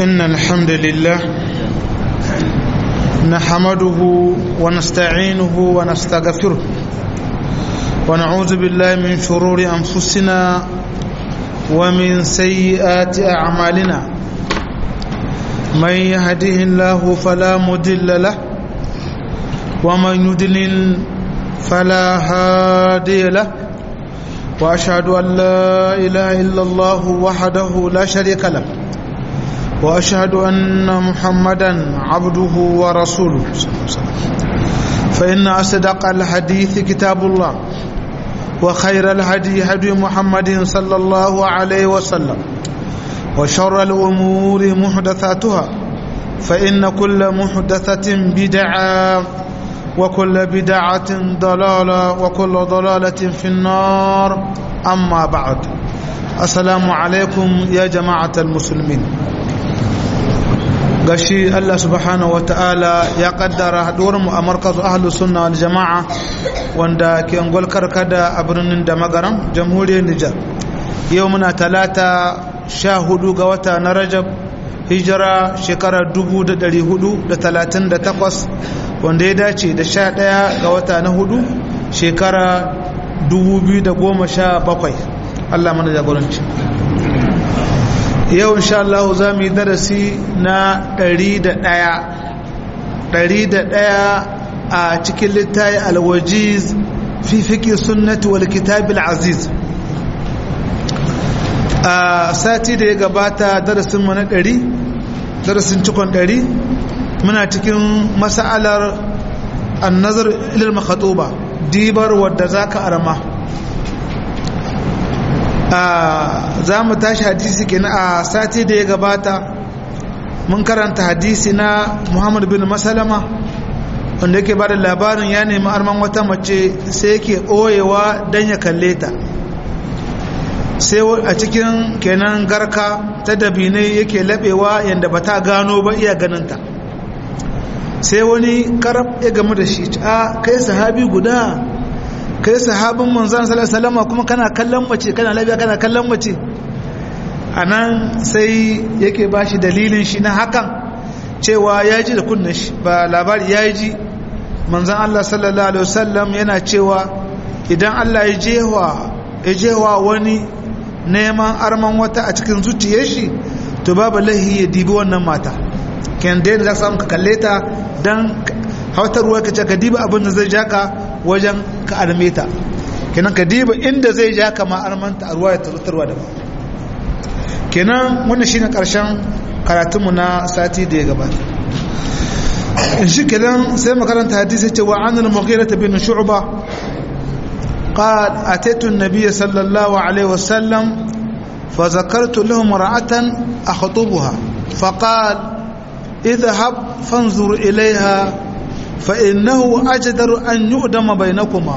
إن الحمد لله نحمده ونستعينه ونستغفره ونعوذ بالله من شرور أنفسنا ومن سيئات أعمالنا من يهده الله فلا مدل له ومن يدلل فلا هادي له وأشهد أن لا إله إلا الله وحده لا شريك له وأشهد أن محمدا عبده ورسوله فإن أصدق الحديث كتاب الله وخير الهدي هدي محمد صلى الله عليه وسلم وشر الأمور محدثاتها فإن كل محدثة بدعة وكل بدعة ضلالة وكل ضلالة في النار أما بعد السلام عليكم يا جماعة المسلمين gashi Allah subhanahu wata'ala ya kaddara haduwarmu a markazu ahlus sunna wal jama'a wanda ke angol karkada a birnin da magaram jamhuriyar Nijar yau muna talata sha hudu ga wata na Rajab hijira shekarar 1438 wanda ya dace da sha daya ga wata na hudu shekara 2017 Allah mana jagoranci yau insha Allah za mu yi darasi na 101 101 a cikin littayi alwajiz fi fiƙi sunnati wal kitabil aziz a sati da ya gabata darasin mu na 100 darasin cikon 100 muna cikin mas'alar annazar ilal makhatuba dibar wadda zaka arama za mu tashi hadisi kenan a sati da ya gabata mun karanta hadisi na muhammad bin masalama wanda yake ba da labarin ya nemi arman wata mace sai yake ɓoyewa don ya kalle ta sai a cikin kenan garka ta dabinai yake laɓewa yadda ba ta gano ba iya ganinta sai wani karab ya gamu da shi a kai sahabi guda kai sahabin manzan salama kuma kana kallon mace kana labiya kana kallon mace a nan sai yake ba shi dalilin shi na hakan cewa ya ji da kunnan shi ba labari ya ji manzan Allah sallallahu alaihi wasallam yana cewa idan Allah ya jewa wani neman arman wata a cikin zuciyar shi to babu lahi ya dibi wannan mata kyan da za samu ka kalle ta don hautarwa ka ce ka diba abin da zai jaka wajen ka arme ta kenan ka diba inda zai ja kama armanta a ruwa ya tarutarwa da ba kenan wannan shine karshen karatunmu na sati da ya gabata in shi kenan sai makaranta hadisi ce wa anil mughira bin shu'ba قال أتيت النبي صلى الله عليه وسلم فذكرت له امرأة أخطبها فقال اذهب فانظر إليها فإنه أجدر أن يؤدم بينكما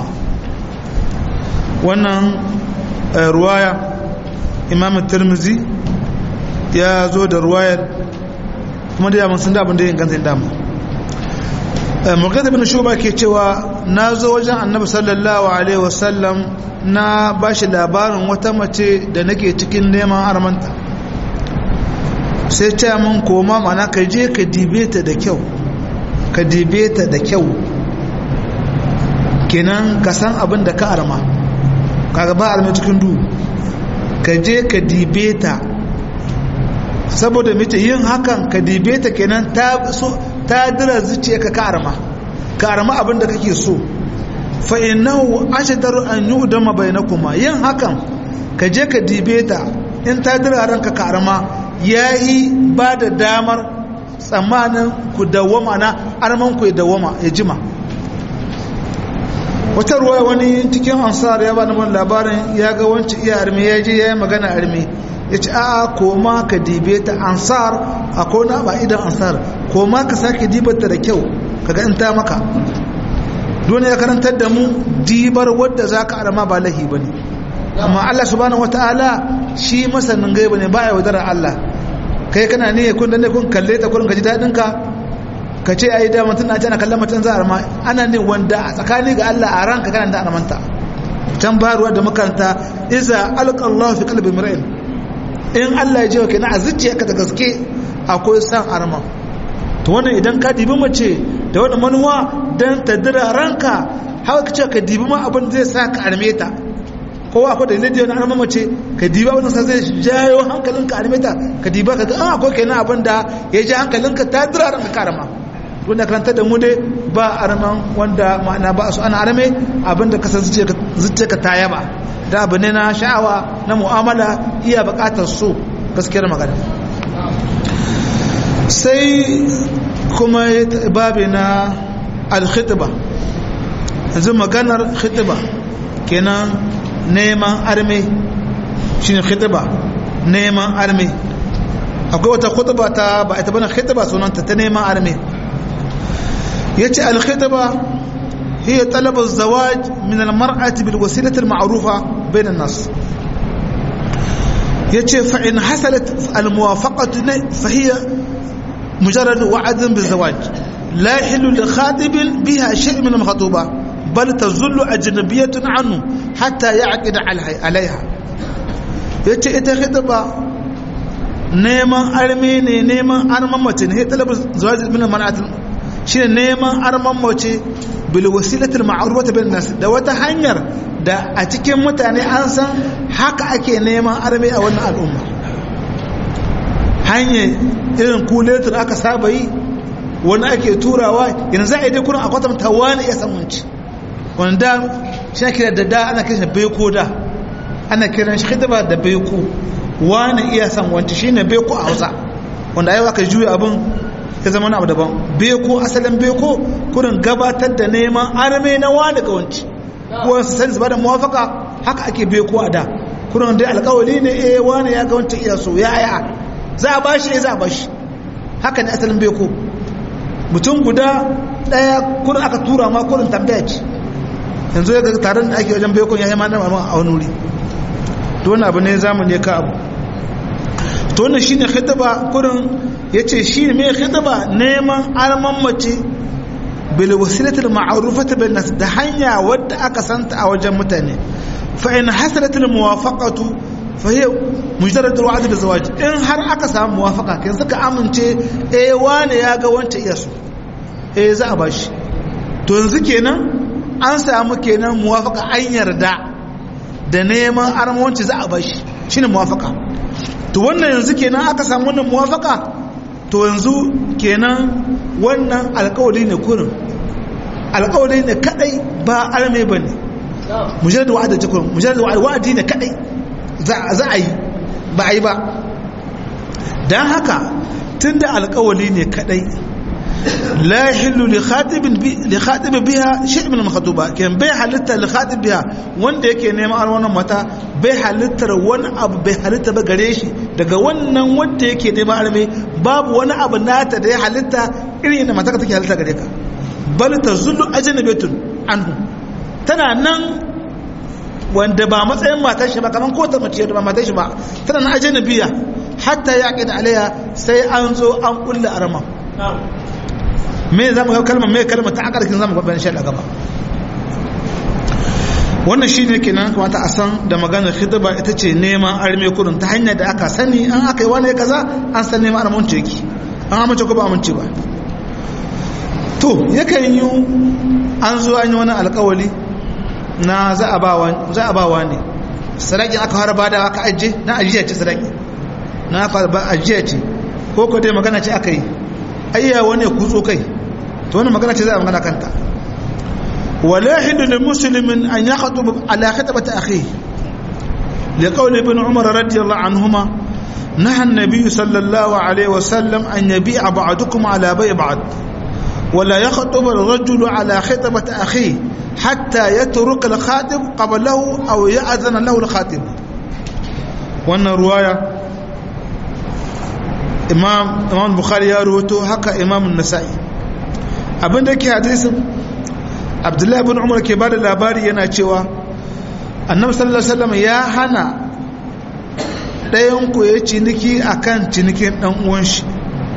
wannan ruwaya imam tirmizi ya zo da ruwayar kuma da yaman sun da abin da yin ganzin dama mulkata bin shuba ke cewa na zo wajen annabi sallallahu alaihi wasallam na ba shi labarin wata mace da nake cikin neman armanta sai ce min koma mana ka je ka dibe ta da kyau ka dibe ta da kyau kenan ka san abin da ka arma kaga ba arma cikin du ka je ka dibe ta saboda mace yin hakan ka dibe ta kenan ta so ta dira zuciya ka ka arma ka arma abin da kake so fa innahu ashdaru an yudama bainakuma yin hakan ka je ka dibe ta in ta dira ranka ka arma yayi ba da damar tsammanin ku dawama na arman ku ya dawama ya jima wata ruwa wani cikin ansar ya bani man labarin ya ga wancan iya arme ya je ya yi magana arme ya ce a'a koma ka dibe ta ansar a kona ba idan ansar koma ka sake dibata da kyau kaga in ta maka dole ya karantar da mu dibar wadda za ka arama ba lahi ba ne amma allah subhanahu wata'ala shi masanin gaiba ne ba ya wadarar allah kai kana ne kun da ne kun kalle ta kurin ka ji daɗin ka ka ce ai da mutum na ana kallon mutum za a rama ana ne wanda a tsakani ga Allah a ranka kana da aramanta can baruwa da makaranta iza alqa Allah fi qalbi mar'in in Allah ya jiwa kenan a zuciyarka da gaske akwai san arman to wannan idan ka dibi mace da wani manuwa don ta dira ranka haka ka ce ka dibi ma abin zai sa ka arme ta kowa akwai da lidi wani arma mace ka dibi abin sa zai jayo hankalin ka arme ta ka dibi ka ga akwai kenan abin da ya ji hankalin ka ta dira ranka ka arma wanda karanta da mu dai ba arman wanda ma'ana ba su ana arme abin da kasar zuciya ka ta yaba da abu ne na sha'awa na mu'amala iya bukatar so gaskiyar magana sai kuma babi na alkhitba yanzu maganar khitba kenan neman arme shine khitba neman arme akwai wata khutba ta ba ita bane khitba sunanta ta neman arme yace alkhitba هي طلب الزواج من المرأة بالوسيلة المعروفة بين الناس يتي فإن حصلت الموافقة فهي مجرد وعد بالزواج لا يحل لخاطب بها شيء من المخطوبة بل تظل أجنبية عنه حتى يعقد عليها يتي إتا خطبة neman arme ne neman arman mace ne talabar zuwa min man'at shine neman arman mace bil wasilatil ma'rufata bin nas da wata hanyar da a cikin mutane an san haka ake neman arme a wannan al'umma hanyar irin kuletin aka saba yi wani ake turawa yanzu za a yi dai kurin a kwatanta wani ya samunci wanda shi kira da da ana kiran beko da ana kiran shi hidima da beko wani iya san wanci shine beko a hausa wanda ayi aka juya abin ya zama wani abu daban beko asalin beko kurin gabatar da neman arme na wani ga wanci wasu sani su bada muwafaka haka ake beko a da kurin dai alkawali ne eh wani ya ga wancan iya so ya aya za a bashi eh za a bashi haka ne asalin beko mutum guda daya kurin aka tura ma kurin tambaya ce yanzu ya ga taron da ake wajen bekon ya yi ma nama a wani wuri to wani abu ne zamu ne ka abu to wannan shine khitaba kurin yace shi ne mai khitaba neman arman mace bil wasilatil ma'rufati bin nas da hanya wadda aka santa a wajen mutane fa in hasalat al muwafaqatu fa hiya mujarrad al wa'd bil zawaj in har aka samu muwafaqa kin suka amince eh wane ya ga wanta iya so eh za a bashi to yanzu kenan an samu kenan muwafaqa an yarda da neman armawanci za a bashi shine muwafaka to wannan yanzu kenan aka samu wannan muwafaka to yanzu kenan wannan alkawari ne kurin alkawari ne kadai ba arme bane mujarrad wa'ada ce kurin mujarrad wa'adi ne kadai za a yi ba a yi ba dan haka tunda alkawari ne kadai لا يحل لخاتب لخاتب بها شيء من المخطوبة كان بي حلتا لخاتب بها wanda yake neman ar wannan mata bai halittar wani abu bai halitta ba gare shi daga wannan wanda yake neman arme babu wani abu nata da ya halitta irin yadda mata take halitta gare ka bal tazullu ajnabatun anhu tana nan wanda ba matsayin matar shi ba kaman ko ta mace da ba matar shi ba tana nan ajnabiya hatta yaqid alaiha sai an zo an kulla arma me za mu ga kalmar me kalmar ta akarkin za mu gaban shi gaba wannan shi ne kenan kamata a san da maganar khidba ita ce neman arme kurin ta hanyar da aka sani an aka yi wani kaza an san neman armanci yake an amince ko ba amince ba to yakan yi an zo an yi wani alkawali na za a ba wa ne sadakin aka fara bada aka ajiye na ajiya ce sadaki na ajiya ce ko ko dai magana ce aka yi ayya wani kutso kai to wannan magana ce za a magana kanta wala hindu lil muslimin an yakhutub ala khitabati akhihi li qawli ibn umar radiyallahu anhuma naha an-nabiy sallallahu alayhi wa sallam an yabi'a ba'dukum ala bay' ba'd ولا يخطب الرجل على خطبة أخيه حتى يترك الخاتم قبله أو يأذن له الخاتم وأن رواية imam imam bukhari ya rawato haka imam nasa'i abinda yake hadisin abdullahi ibn umar ke bada labari yana cewa annabi sallallahu alaihi wasallam ya hana ɗayan ku ya ciniki akan cinikin dan uwan shi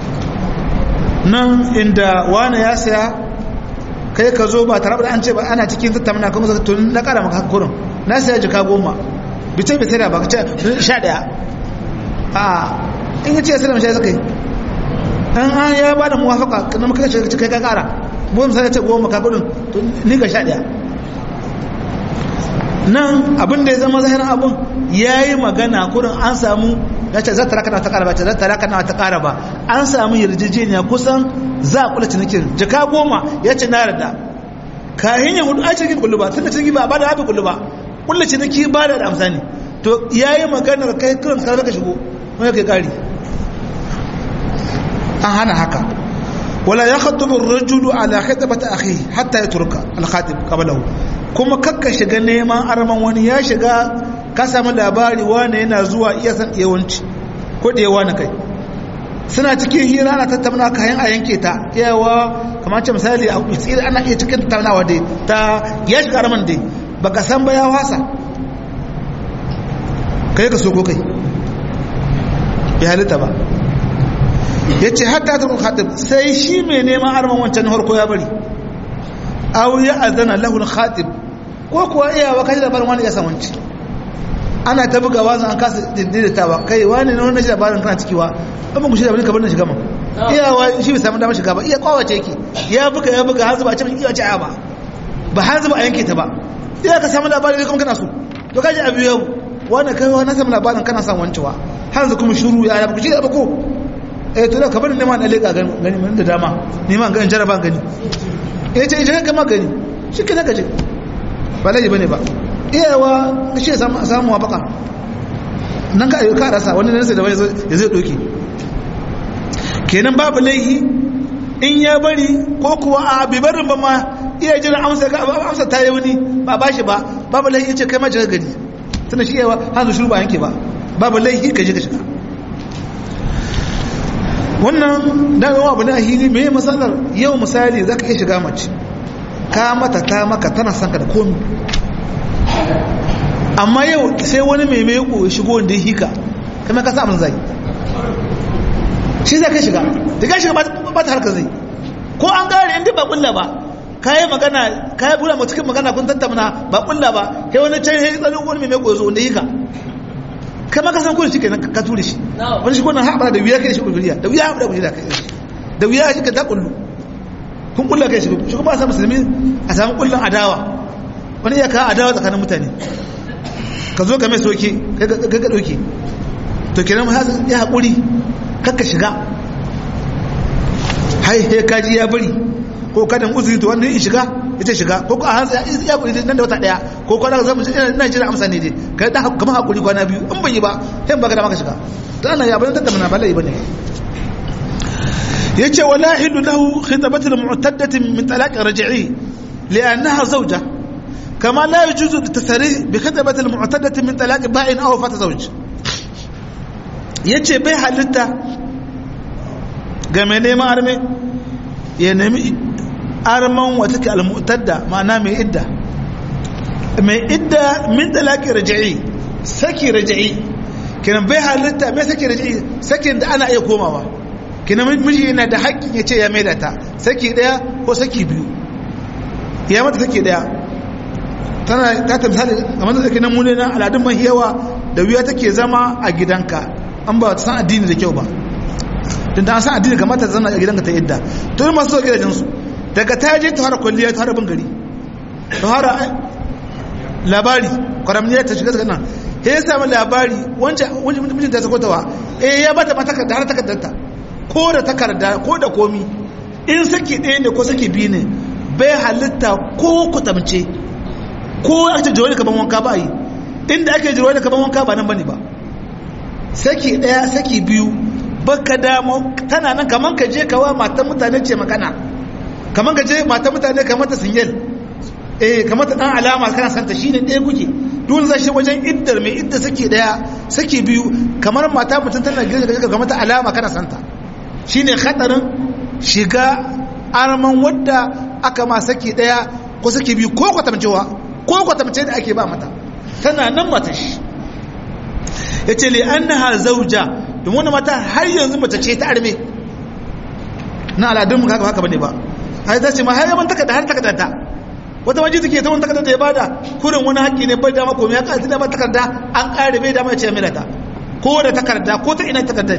nan inda wani ya saya kai ka zo ba tare da an ce ba ana cikin tattauna kuma zaka tun na kara maka kurin na saya jika goma bice bice da ba ka ce sha daya a in ya ce ya sallama shi suka yi an an ya ba da muwafaka kana maka ce kai ka kara mu misali ce goma ka gudun to ni ga sha daya nan abin da ya zama zahirin abin yayi magana kurin an samu ya ce zata raka na ta kara ba ce zata raka na ta kara ba an samu yarjejeniya kusan za a kula cinikin jaka goma ya ce na yarda kayan ya hudu a cikin kullu ba tun da ciniki ba ba da hafi kullu ba kulla ciniki ba da amsa ne to yayi maganar kai kiran ka ka shigo wani kai kari an hana haka wala ya khatubu ar-rajulu ala khitabati akhi hatta yatruka al-khatib qablahu kuma kakka shiga neman arman wani ya shiga ka samu labari wani yana zuwa iya san yawanci ko da yawa na kai suna cikin hira ana tattauna kayan a yanke ta yawa kamar ce misali a tsiri ana iya cikin tattaunawa dai ta ya shiga arman dai baka san ba ya wasa kai ka so ko kai bai halitta ba ya ce hatta ta khatib sai shi mai neman arman wancan harko ya bari aw ya azana lahu khatib ko kuwa iyawa kashi da barin wani ya samanci ana ta buga wazan an kasa daidaitawa kai wani na wannan shi labarin kana cikiwa an ba ku shi da ka bar na shiga ma iyawa shi bai samu damar shiga ba iya kwawace yake ya buga ya buga har zuba a cikin iya ce a ba ba har zuba a yanke ta ba iya ka samu labarin kuma kana so to kaji abu yau wani kai wani samu labarin kana son wancewa har yanzu kuma shuru ya ya ba ku shi da ba ko eh to da ka bari neman da leka gani mun da dama neman ganin jaraba gani eh ce je ka magani shi ke naka je ba laji bane ba iyawa shi ya samu samu wafaka nan ka ayyuka rasa wani nan sai da wani ya zai doki kenan babu laihi in ya bari ko kuwa a bi barin ba ma iya jira amsa ga amsa ta yi wani ba ba shi ba babu laihi ce kai ma je gari tana shi yawa hanzu shuru ba yanke ba babu laihi ka je ka shiga wannan damewa abu ne a hili mai matsalar yau misali za ka iya shiga mace ka mata ta maka tana son ka da komi amma yau sai wani mai mai ya shigo wanda ya hika kuma ka samun zai shi zai ka shiga da ka shiga ba ta harka zai ko an gane inda ba kulla ba ka yi magana ka yi bula cikin magana kun tattauna ba kulla ba kai wani can ya yi tsanin wani mai mai ya zo wanda ya hika kai ma ka san kudin shi kenan ka ture shi wani shi kwanan haɓara da wuya kai shi kulliya da wuya haɓara kulliya kai shi da wuya shi ka ta kullu kun kulla kai shi shi kuma a samu musulmi a samu kullun adawa wani iya ka adawa tsakanin mutane ka zo ka mai soke kai ka ɗauke to kenan ya haƙuri kakka shiga hai he kaji ya bari ko kadan uzuri to wannan in shiga ita shiga ko a hanzu ya kuri nan da wata daya ko kwana zama ina jira amsa ne dai kai da kamar hakuri kwana biyu in ban yi ba sai baka da maka shiga to ana ya bane tattauna ba lai bane yace wala hidu lahu khitabatul mu'taddatin min talaq raj'i li'annaha zawja kama la yajuzu at-tasrih bi khitabatil mu'taddatin min talaq ba'in aw fata zawj yace bai halitta ga mai neman arme ya nemi arman wata ke almutadda ma'ana mai idda mai idda min talaki raja'i saki raja'i kinan bai halitta mai saki raja'i sakin da ana iya komawa kinan miji yana da haƙƙin ya ce ya maida ta saki ɗaya ko saki biyu ya mata saki ɗaya tana ta ta misali a mata saki nan mune na aladun mahiyawa da wuya take zama a gidanka an ba ta san addini da kyau ba tun da an san addini kamata ta zama a gidanka ta idda to yi masu zuwa gidajensu daga ta je ta fara kwalliya ta fara bin gari ta fara labari kwaramniyar ta shiga nan ya ya sami labari wancan mijin ta sako tawa eh ya bata ma takarda har takardarta ko da takarda ko da komi in saki ɗaya ne ko saki biyu ne bai halitta ko kutamce ko ake jirwani kaman wanka ba yi inda ake jirwani kaman wanka ba nan bane ba saki ɗaya saki biyu baka damo tana nan kaman ka je kawa matan mutane ce magana kaman ka je matan mutane kamar ta sinyal eh kamar ta dan alama kana santa shine ɗaya kuke dole zai shi wajen iddar mai idda sake daya sake biyu kamar mata mutum tana gida ga kamar ta alama kana santa shine khatarin shiga arman wadda aka ma sake daya ko sake biyu ko kwatamcewa ko kwatamce da ake ba mata tana nan mata shi yace li annaha zawja domin wannan mata har yanzu mace ce ta arme na aladun mu haka bane ba ai ta ce ma har yaman takarda har takarda ta wata waje take ta wani takarda da ya bada kurin wani haƙƙi ne bai dama komai ya ƙarfi da ba takarda an ƙare bai dama ya ce mai ta ko da takarda ko ta ina takarda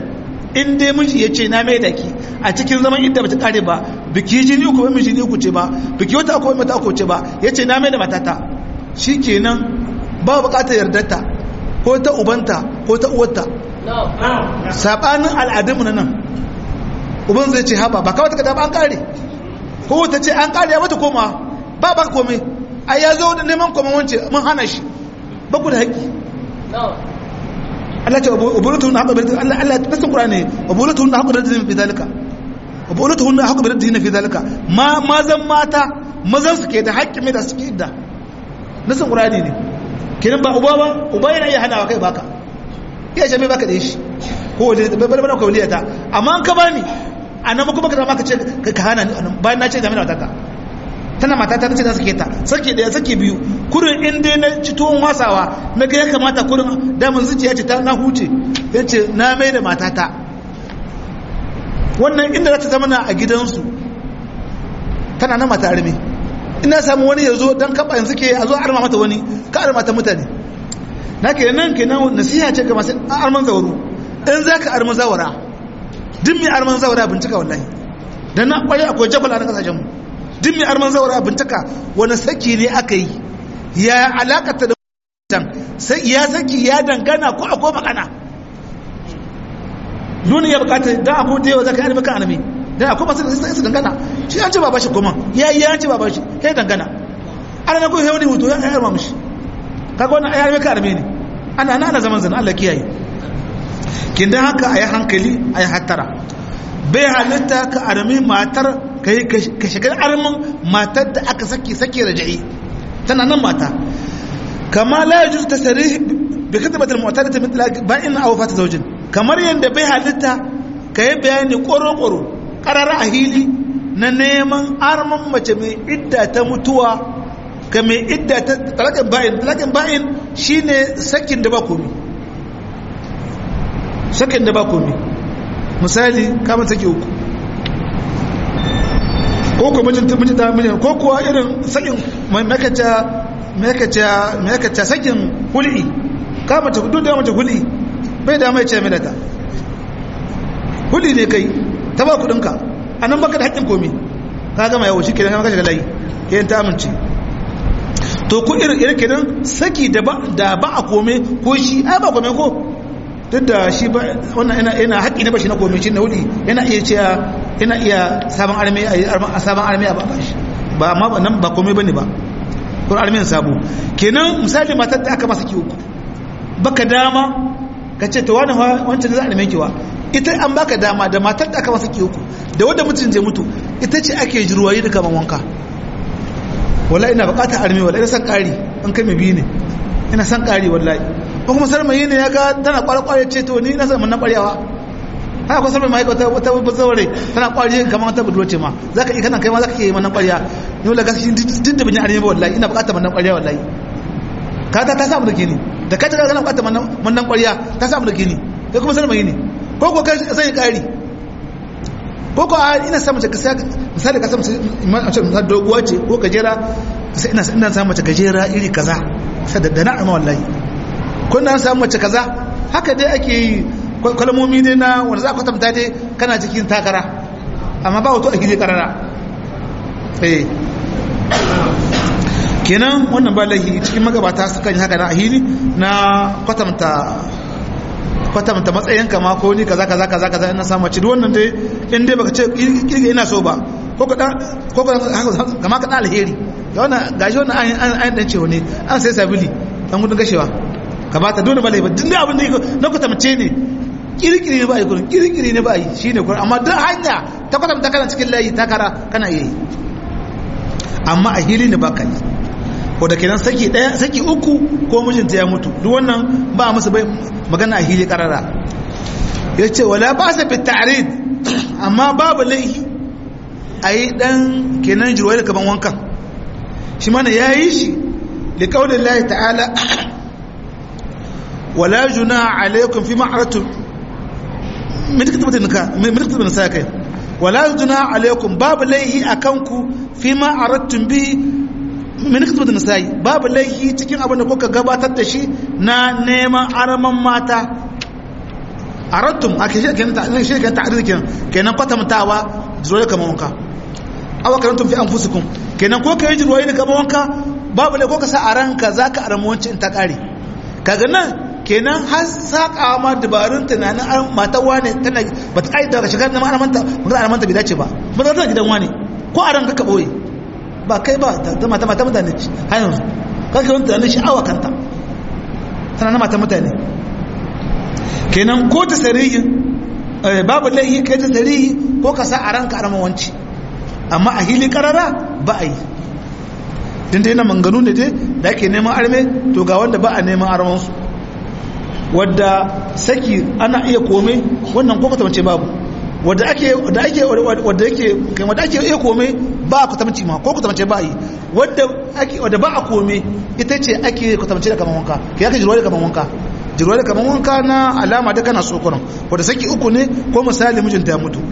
in dai miji ya ce na mai da ki a cikin zaman idda ba ta kare ba biki jini uku ba miji uku ce ba biki wata uku mata uku ce ba ya ce na mai da matata shi kenan ba bukatar yardarta ko ta ubanta ko ta uwarta sabanin al'adunmu na nan uban zai ce haba ba kawai ta ba an kare ko ta ce an kare ya mata koma ba ba komai ai ya zo da neman koma wance mun hana shi ba ku da haƙƙi Allah ce ubulatuhun haƙa bi Allah Allah nasin Qur'ani ubulatuhun haƙa bi fi zalika ubulatuhun haƙa bi fi zalika ma mazan mata mazan su ke da haƙƙi mai da suke idda nasin Qur'ani ne kenan ba uba ba uba yana iya hanawa kai baka iya ce mai baka da shi ko wani bar bar ko waliya ta amma an ka bani anan ba kuma ka maka ce ka hana ni bayan na ce da mai matata tana matata ta ce da sake ta sake daya sake biyu kurin in dai na ci tuwon wasawa na ga ya kamata kurin damin zuciya ce ta na huce ya ce na mai da matata wannan inda za ta zama na a gidansu tana na mata arme ina samu wani ya zo don kaba yanzu ke a zo arma mata wani ka arma ta mutane na ke nan ke nan nasiha ce ga masu arman zauro in za ka arma zawara duk mai arman zawara bincika wallahi dan na kwaye akwai jabal a na kasashenmu duk mai arman zawara bincika wani saki ne aka yi ya alakata da can ya saki ya dangana ko akwai magana nuna ya bukata da abu da yawa zaka yi maka anami da akwai masu da su dangana shi an ce ba bashi kuma ya yi ya ce ba bashi ya dangana ana na kuma yawon hutu ya yi arma mushi kaga wannan ya maka anami ne ana ana zaman zana Allah kiyaye kin dan haka ayi hankali ayi hattara bai halitta ka armi matar ka yi ka shigar armin matar da aka saki sake raja'i tana nan mata kama la yajuz tasrih bi khidmat al mu'tadati min talaq ba'in aw fat zawjin kamar yanda bai halitta ka yi bayani koro koro qarara a hili na neman armin mace mai idda ta mutuwa ka mai idda ta talaqin ba'in talaqin ba'in shine sakin da ba komi sakin da ba komi misali kamar take uku ko ko mijinta mijinta mijin ko kuwa irin sakin makaca makaca makaca sakin hul'i ka mace duk da mace hul'i bai da mai ce mai da ta hul'i ne kai ta ba kudin ka anan baka da haƙƙin komi ka gama yawo shi kenan ka shiga layi yayin ta amince to ku irin irin kenan saki da ba da ba a kome ko shi ai ba kome ko duk da shi ba wannan yana yana haƙƙi na bashi na kome shi na hul'i yana iya cewa yana iya sabon armi a sabon armi a ba shi ba amma nan ba komai bane ba kuma armin sabo kenan misali matar da aka masa ki uku baka dama ka ce to wani wancan za a arme kiwa ita an baka dama da matar da aka masa ki uku da wanda mutum zai mutu ita ce ake jirwayi da kaman wanka wallahi ina bukatar armi wallahi ina san kari an kai mai biyu ne ina san kari wallahi ko kuma sarmayi ne ya ga tana kwalkwale ce to ni na san mun na kwaryawa haka kusa mai ma'aikata wata bazaware tana kwari kamar wata budurwa ce ma za ka iya kana kai ma za ka iya manan kwariya ni wala gaski duk da bin arewa wallahi ina bukatar manan kwariya wallahi ka ta ta samu da gini da ka ta kana bukatar manan kwariya ta samu da gini kai kuma sanar mai ne ko ko kai sai kari ko ko ina samu ta kasa misali ka samu mace doguwa ce ko gajera sai ina ina samu mace gajera iri kaza sai da na amma wallahi ko na samu mace kaza haka dai ake yi kalmomi ne na wanda za a kwatanta dai kana cikin takara amma ba wato a gidi karara eh kenan wannan ba lahi cikin magabata su kan yi haka na ahili na kwatanta kwatanta matsayin kama ko ni kaza kaza kaza kaza ina samu ci wannan dai in dai baka ce kirga ina so ba ko ka ko ka kama ka alheri ga wannan gashi wannan an an dan cewa ne an sai sabili dan gudun gashewa ka bata dole ba laifi duk abin da na kwatance ne kirkiri ne ba yi kurin kirkiri ne ba yi shi ne kurin amma duk hanya ta kwatanta kana cikin layi takara kana iya yi amma a hili ne ba ka yi ko da kenan saki daya saki uku ko mijinta ya mutu duk wannan ba musu bai magana a hili karara ya ce wala ba sa fit ta'rid amma babu laihi a yi dan kenan jirwai da kaman wankan shi mana ya yi shi da kaulin lahi ta'ala wala juna alaikum fi ma'aratum min kitbatin nika min kitbatin sa kai wala juna alaikum babu laihi akan ku fi ma aradtum bi min kitbatin nisa'i babu laihi cikin abin da kuka gabatar da shi na neman araman mata arattum ake shi kenan ta shi kenan ta'rid kenan kenan kwatantawa zuwa kamar wanka aw karantum fi anfusikum kenan ko kai jirwaye ne kamar wanka babu ne ko ka sa a ranka zaka aramu wancin ta kare kaga nan kenan har saka ma dabarun tunanin matan wane tana ba ta kaida daga shigar na ma'aramanta ba za a manta bai dace ba ba za ta gidan wane ko a ranka ka boye ba kai ba ta mata mata mutane har yanzu kake wani tunanin sha'awa kanta tana na mata mutane kenan ko ta sarihi babu laihi kai ta sarihi ko ka sa a ranka armawanci amma a hili karara ba a yi din dai na manganu ne dai da ake neman arme to ga wanda ba a neman armansu wadda saki ana iya kome wannan ko kwatamance babu wadda ake wadda ake wadda yake kai wadda ake iya kome ba kwatamance ma ko kwatamance ba yi wadda ake wadda ba a kome ita ce ake kwatamance da kaman wanka kai aka jirwa da kaman wanka jirwa da kaman wanka na alama da kana sokoron wadda saki uku ne ko misali mijinta ya mutu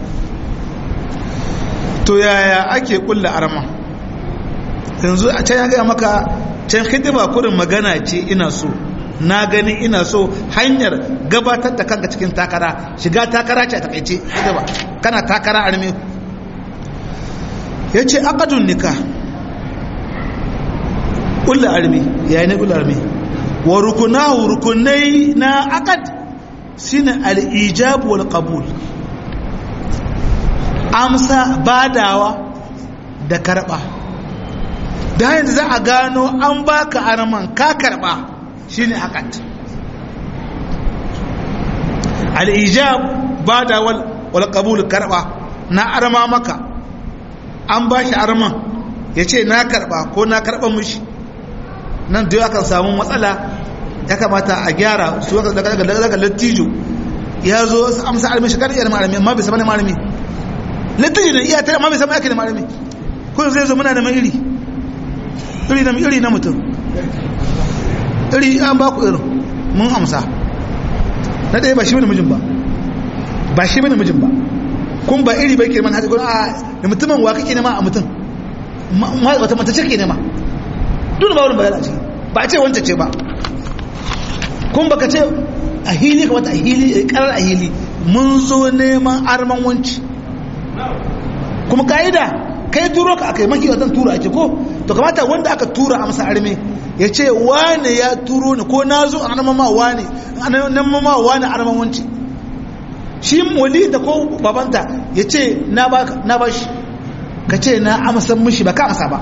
to yaya ake kulla arama yanzu a can ya gaya maka can hidima kurin magana ce ina so na gani ina so hanyar gabatar da kanka cikin takara shiga takara ce a takaice hidima kana takara arme ya ce akadun nika kulla arme yayi ne kulla arme wa rukunahu rukunai na akad shine al-ijab wal qabul amsa badawa da karba da yanzu za a gano an baka arman ka karba shine hakat al-ijab badawa wal qabul karba na arma maka an bashi arman yace na karba ko na karba mushi nan dai akan samu matsala ya kamata a gyara su daga daga lattijo ya zo amsa armi shi kariyar malami amma bai saba ne malami littafi ne iya tare amma bai san ake da malami ko zai zo muna da mai iri iri na iri na mutum iri an ba ku irin mun amsa na ɗaya ba shi bane mijin ba ba shi bane mijin ba kun ba iri bai ke man haɗe a da mutumin wa kake nema a mutum wata mata ce ke nema duk ba wurin bayana ce ba a ce wancan ce ba kun baka ce a hili kamata a hili karar a hili mun zo neman arman wanci kuma ka'ida kai turo ka aka yi maki watan tura ake ko to kamata wanda aka tura a masa arme ya ce wane ya turo ni ko na zo a nan mama wane nan mama wane arman wanci shi wali da ko babanta ya ce na ba shi ka ce na amsan mishi ba ka amsa ba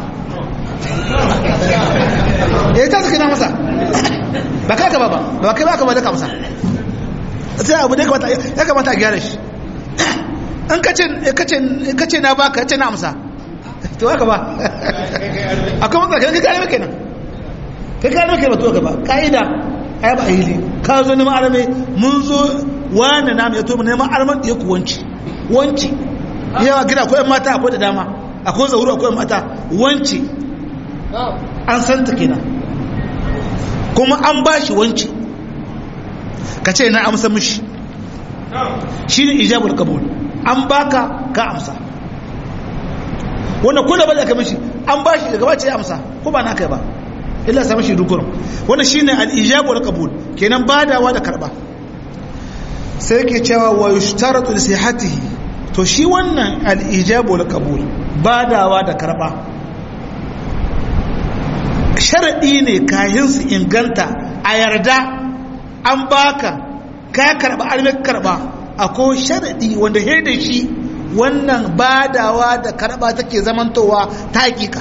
ya ta suka na masa ba ka ka ba ba ba kai ba ka ba da ka amsa sai abu da ya kamata a gyara shi an kace na baka kace na amsa to haka ba akwai matsala kai kare maka nan kai kare maka ba to haka ba kaida ai ba hili ka zo neman arame mun zo wani na mai to neman arman ya ku wanci wanci yawa gida akwai mata akwai da dama akwai zauru akwai mata wanci an san ta kenan kuma an bashi wanci ka ce na amsa mishi shine ijabul qabul an baka ka amsa wannan ko da bada ka mishi an bashi daga bace ya amsa ko ba naka ba illa sa mishi dukkan wannan shine al-ijab wal qabul kenan badawa da karba sai yake cewa wa yushtaratu li sihhatihi to shi wannan al-ijab wal qabul badawa da karba sharadi ne kayan su inganta a yarda an baka ka karba almek karba akwai sharaɗi wanda he da shi wannan badawa da karɓa take zamantowa ta hakika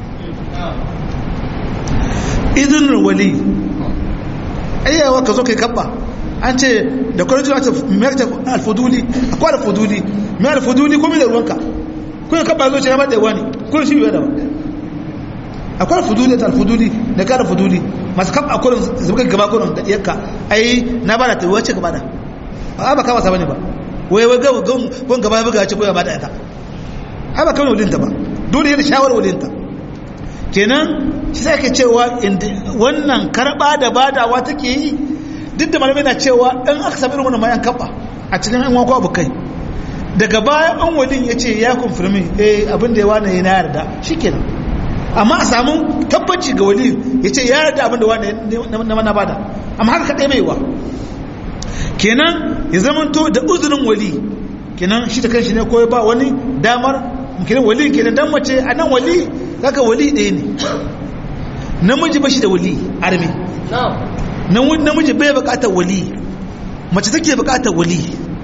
izinin wali ayyawa ka zo kai kabba an ce da kwanar jira ta alfuduli akwai alfuduli mai alfuduli kuma da ruwanka kuma kabba zo ce ya bada wani kuma shi biyu da ba akwai alfuduli da alfuduli da kara alfuduli masu kabba kurin zuba gaba kurin da iyakka ai na bada ta wace gaba da a ba kama sa bane ba wai wai gawo gon gaba ya buga ce ko ya bada ita ai ba kawai walinta ba dole yana shawar walinta kenan shi sai ke cewa wannan karba da badawa take yi duk da malamai na cewa in aka sami irin wannan mayan kaba a cikin yan wakwa bukai daga baya an walin ya ce ya konfirmi eh abin da ya wane na yarda shikenan amma a samu tabbaci ga wali ya ce ya yarda abin da wane na mana bada amma haka kaɗai mai wa kenan ya zamanto da uzurin wali kenan shi da kanshi ne ko ba wani damar kenan wali kenan dan mace a nan wali zaka wali ɗaya ne namiji ba shi da wali armi namiji bai bukatar wali mace take bukatar wali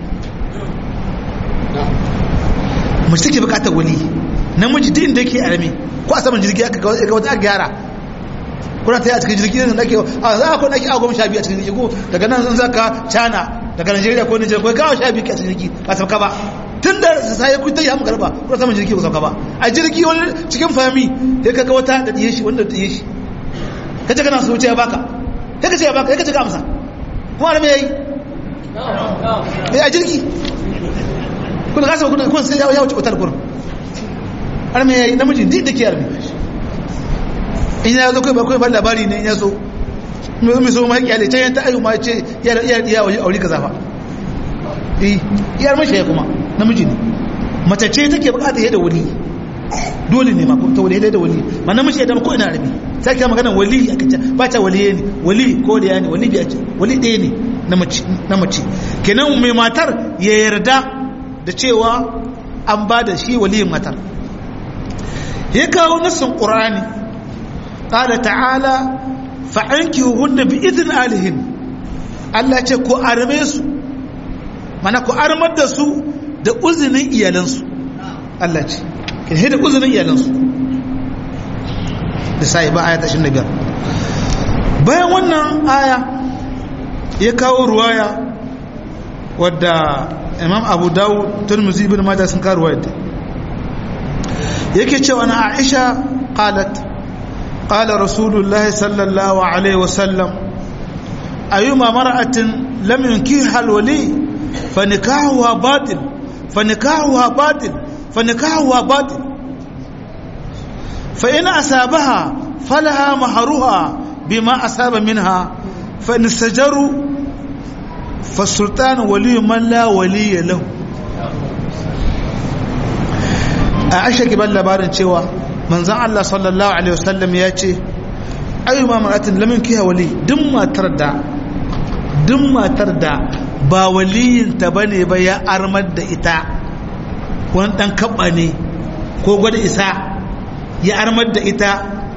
mace take bukatar wali namiji duk inda yake armi ko a saman jirgi aka ga wata gyara kuna ta yi a cikin jirgi ne nake a za a kuna ake agwam sha biyu a cikin jirgi ko daga nan sun zaka cana daga Najeriya ko Nijar ko gawa sha biyu a cikin jirgi ba sauka ba tun da sai kun ta yi hamu garba ko saman jirgi ko sauka ba a jirgi wani cikin fami sai kaga wata da diye shi wanda diye shi kace kana so wuce ya baka sai kace ya baka sai kace ka amsa kuma da me yayi eh a jirgi kun ga sai kun sai ya wuce otar gurin har me yayi namiji din da ke yarmi in ya zo kai ba kai ba labari ne in ya so mai so mai kyale can ta ayu ma ce ya ya ya aure kaza fa eh iyar mashi ya kuma namiji ne mace ce take bukata yadda wali dole ne ma ko ta wali da wali ma namiji da ko ina rabi sai ka magana wali aka ce ba ta wali ne wali ko da yani wali biya ce wali ɗaya ne na mace na mace kenan mai matar ya yarda da cewa an ba da shi waliyin matar ya kawo nassin qur'ani qala ta'ala fa'ankihuhunna bi idin alihin Allah ce ku arme su mana ku armar da su da uzinin iyalansu Allah ce kin da uzinin iyalansu da sai ba ayata 25 bayan wannan aya ya kawo ruwaya wadda Imam Abu Dawud Tirmidhi ibn Majah sun kawo ruwaya yake cewa na Aisha qalat قال رسول الله صلى الله عليه وسلم أيما مرأة لم ينكيها الولي فنكاحها باطل فنكاحها باطل فنكاحها باطل فإن أصابها فلها مهرها بما أصاب منها فإن استجروا فالسلطان ولي من لا ولي له عائشة كبال لبارن cewa manzan Allah sallallahu Alaihi wasallam ya ce ayyuma maratin lamin kiya wali duk matar da duk matar da ba waliyinta ba ne ba ya armar da ita wani ɗan kaɓa ne ko gwada isa ya armar da ita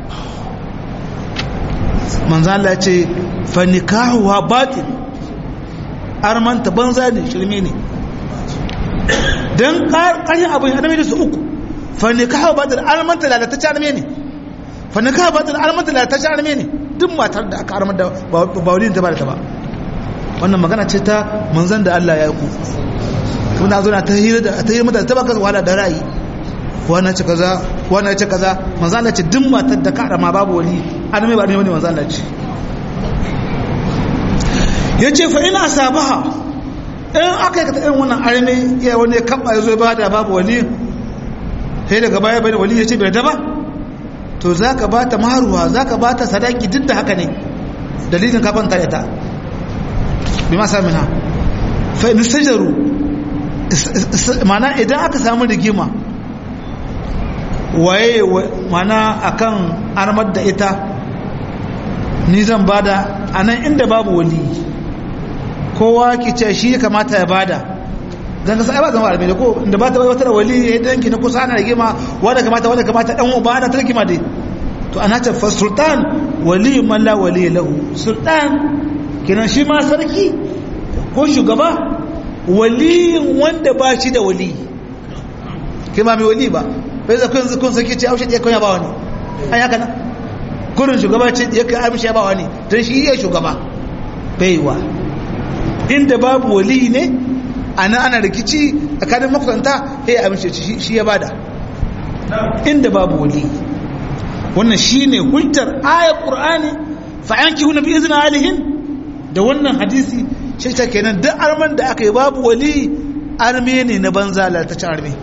manzan Allah ce fanikahuwa batin armanta banza ne shirme ne don ƙarshen abin adamai da su uku fanikaha ba da almanta lalatacce arme ne fanikaha ba da almanta lalatacce arme ne duk matar da aka armar da ba wani ta ba da ta ba wannan magana ce ta manzan da Allah ya yi ku kuma zo na ta hira da ta hira mata ta baka wahala da ra'ayi wannan ce kaza wannan ce kaza manzan Allah ce duk matar da ka arama babu wani arme ba ne wani manzan Allah ce yace fa ina sabaha in aka yi ka ta irin wannan arme ya wani kabba ya zo ba da babu wani sai daga baya bai da wali ya ce bai daba to za ka ba ta maruwa za ka ba ta sadaki duk da haka ne dalilin kafin ta ita bi ma sami ha fa'in sajaru mana idan aka samu rigima waye mana akan armar da ita ni zan bada a nan inda babu wali kowa ki ce shi ya kamata ya bada dan ka sai ba zama arabe ko inda ba ta bai wata wali ya danki na kusa ana rigima wanda kamata wanda kamata dan uba ana tarkima dai to ana ta fa sultan wali man la wali lahu sultan kiran shi ma sarki ko shugaba wali wanda ba shi da wali kai ma mai wali ba bai za kun kun saki ce aushe ya ba wani an haka nan kurin shugaba ce ya kai amshi ya ba wani dan shi iya shugaba baiwa inda babu wali ne ana ana rikici tsakanin makusanta ya amince shi ya bada inda babu wali wannan shine hujjar ayat qur'ani fa yankihu bi izni alihin da wannan hadisi shi ta kenan duk arman da aka yi babu wali arme ne na banza lalataccen arme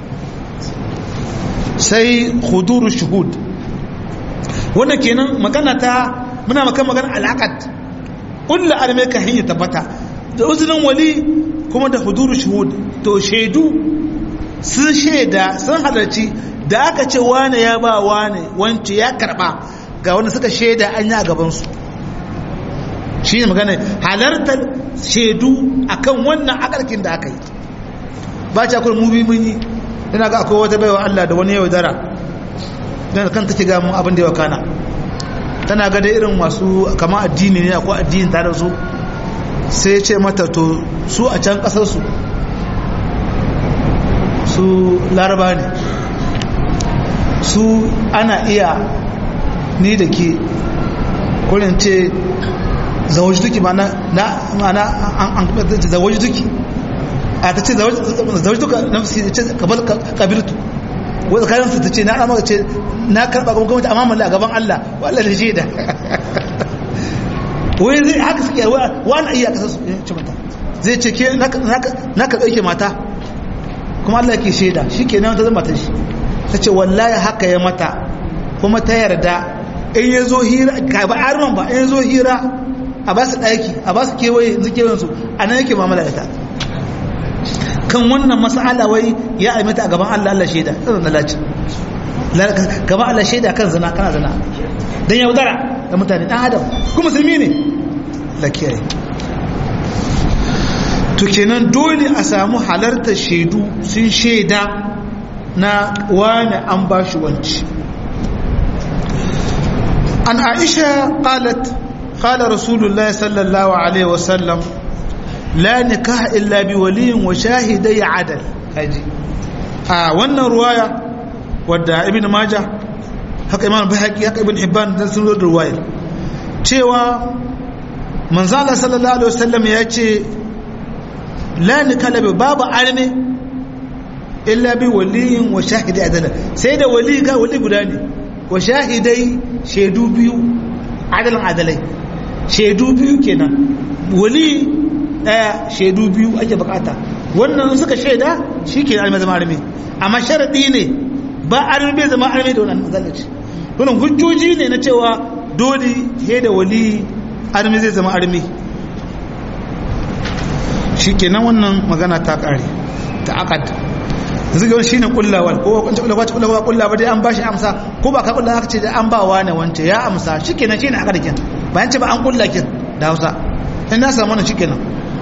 sai huduru shuhud wannan kenan magana ta muna makan magana alaqat kullu arme ka hanya tabbata da uzinin wali kuma da huduru shuhud to shaidu sun shaida sun halarci da aka ce wane ya ba wane wance ya karba ga wanda suka shaida an yi a gabansu shi ne magana halartar shaidu akan wannan akalkin da aka yi ba ci akwai mubi mun yi ina ga akwai wata baiwa Allah da wani yau dara don kan take ga mun abin da ya kana tana ga da irin masu kama addini ne akwai addini tare su sai ya ce mata to su a can kasar su su laraba ne su ana iya ni da ke kurin ce zawaji duki mana na mana an zawaji duki a ta ce zawaji duka na fusi ce kabal kabirtu wadda kayan su ta ce na amma ce na karɓa kuma gwamnati amma malla a gaban Allah wallah da shaida wai zai haka suke wani iya kasar su ce mata zai ce ke na ka ɗauke mata kuma Allah ke shaida shi ke nan ta zama ta shi ta ce wallahi haka ya mata kuma ta yarda in ya zo hira ka ba arman ba in ya zo hira a ba su ɗaki a ba su kewaye yanzu kewayen su a nan yake mamala ita kan wannan mas'ala wai ya aimata a gaban Allah Allah shaida irin na laci gaban Allah shaida kan zina kana zina dan yaudara da mutane dan adam kuma musulmi ne la kiyaye to kenan dole a samu halartar shaidu sun shaida na wani an ba shi wanci an aisha qalat qala rasulullahi sallallahu alaihi wasallam la nikaha illa bi waliyin wa shahidai adal kaji a wannan ruwaya wadda ibn majah haka imam bahaqi haka ibn hibban dan sun da ruwaya cewa manzala sallallahu alaihi wasallam ya ce la nikala bi babu arme illa bi waliyin wa shahidai adal sai da wali ga wali guda ne wa shahidai shaidu biyu adalan adalai shaidu biyu kenan wali daya shaidu biyu ake bukata wannan suka shaida shi ke arme zama arme amma sharaɗi ne ba arme bai zama arme da wannan zallaci wannan hujjoji ne na cewa dole he da wali arme zai zama arme shi kenan wannan magana ta ƙare ta akad zigar shi ne kullawar ko kwanci kullawa ta kullawa kullawa dai an ba shi amsa ko ba ka kullawa aka ce da an ba wa ne wance ya amsa shi kenan shi ne akadakin bayan ce ba an kullakin da hausa in na samu wannan shi kenan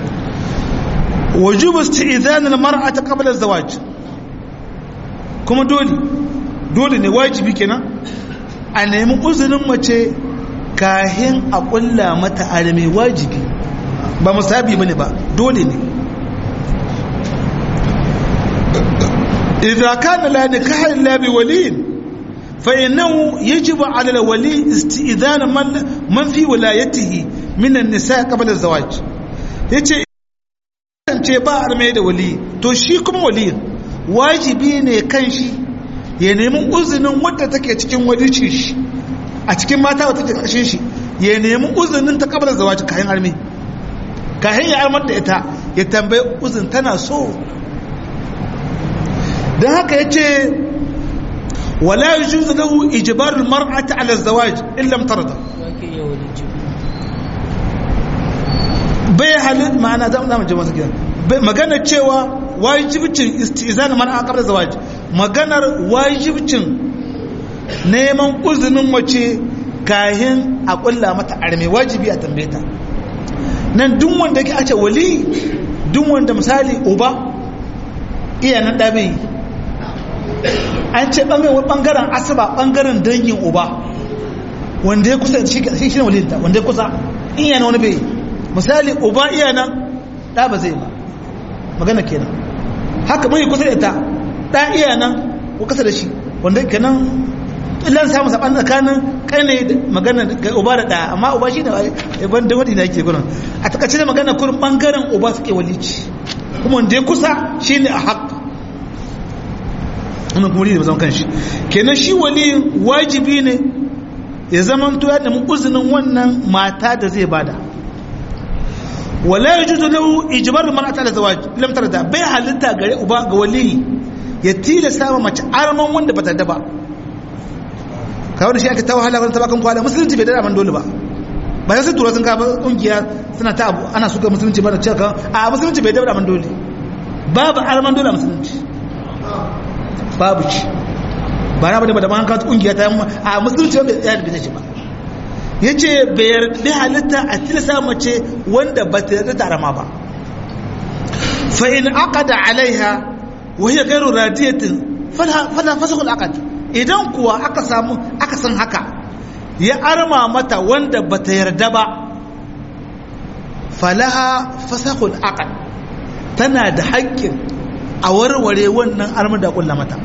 وجوب استئذان المرأة قبل الزواج kuma dole dole ne wajibi kenan a nemi uzurin mace kahin a kulla mata arme wajibi ba musabi bane ba dole ne idza kana la nikaha illa bi waliyin fa innahu yajibu ala al-wali isti'dhan man man fi wilayatihi min an-nisa qabla az-zawaj yace ce ba arme da wali to shi kuma wali wajibi ne kan shi ya nemi uzinin wadda take cikin walicin shi a cikin mata wadda take ƙarshen shi ya nemi uzinin ta kabar zawaji kayan arme kayan ya armar da ita ya tambayi uzin tana so don haka ya ce wala yi juzu lahu ijibarul mar'ata ala zawaj illam tarda bai halin ma'ana za mu je masu gidan maganar cewa wajibcin istizan man a kabar zawaj maganar wajibcin neman uzinin mace kahin a kulla mata arme wajibi a tambaye ta nan duk wanda ke ace wali duk wanda misali uba iya nan dabe an ce bangaren asaba bangaren dangin uba wanda ya kusa shi shi ne walinta wanda ya kusa iya na wani bai misali uba iya nan ɗa ba zai ba magana kenan haka mai kusa da ita ɗa iya nan ko kasa da shi wanda kenan illan samun saɓan tsakanin kai ne magana ga uba da ɗa amma uba shi ne ban da wadi na yake gudun a takaice da magana kurin ɓangaren uba suke walici kuma wanda ya kusa shi ne a haƙ wannan kuma da zama kanshi kenan shi wali wajibi ne ya zama to ya nemi uzinin wannan mata da zai bada wala yajuzu lahu ijbar mar'ata ala zawaj lam tarda bai halitta gare uba ga wali ya tilasta ma mace arman wanda bata da ba kawai da shi aka tawo halaka ta bakan kwala musulunci bai da man dole ba ba sai tura sun ka kungiya suna ta abu ana suka musulunci ba da cewa a musulunci bai da man dole babu arman dole a musulunci babu ci ba na ba da ba da man ka kungiya ta a musulunci wanda ya da shi ba ya ce bai halitta a tilasa mace wanda ba ta yarda da arama ba fa in aqada alaiha wa hiya ghairu radiyatin fala fasakul aqad idan kuwa aka samu aka san haka ya arma mata wanda ba ta yarda ba falaha fasakul aqad tana da haƙƙin a warware wannan armar da kulla mata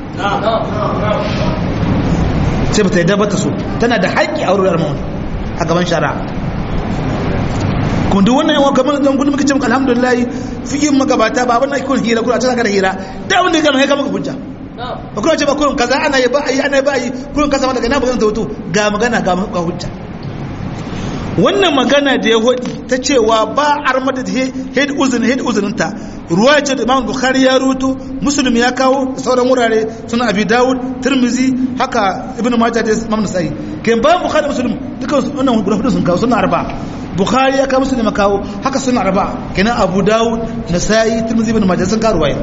sai ba ta yarda ba ta so tana da haƙƙi a warware armar a gaban shari'a kuma duk wannan yawan kamar zan gudu muka ce maka alhamdulillah fiyin magabata ba abin da ake hira kuma a cikin hira da abin da ya gama ya kama ka hujja ba kuma ce ba kurin kaza ana yi ba a yi ana yi ba a yi kurin kasa ma daga na magana ta hoto ga magana ga hujja wannan magana da ya hodi ta cewa ba armada da head uzun head uzuninta ruwa ce da imam bukhari ya ruto muslim ya kawo da sauran wurare suna abi dawud tirmizi haka ibnu majah da imam nasai kai ba bukhari muslim duka wannan guda hudu sun kawo suna arba bukhari ya kawo muslim ya kawo haka suna arba kenan abu dawud nasai tirmizi ibnu majah sun kawo ruwaya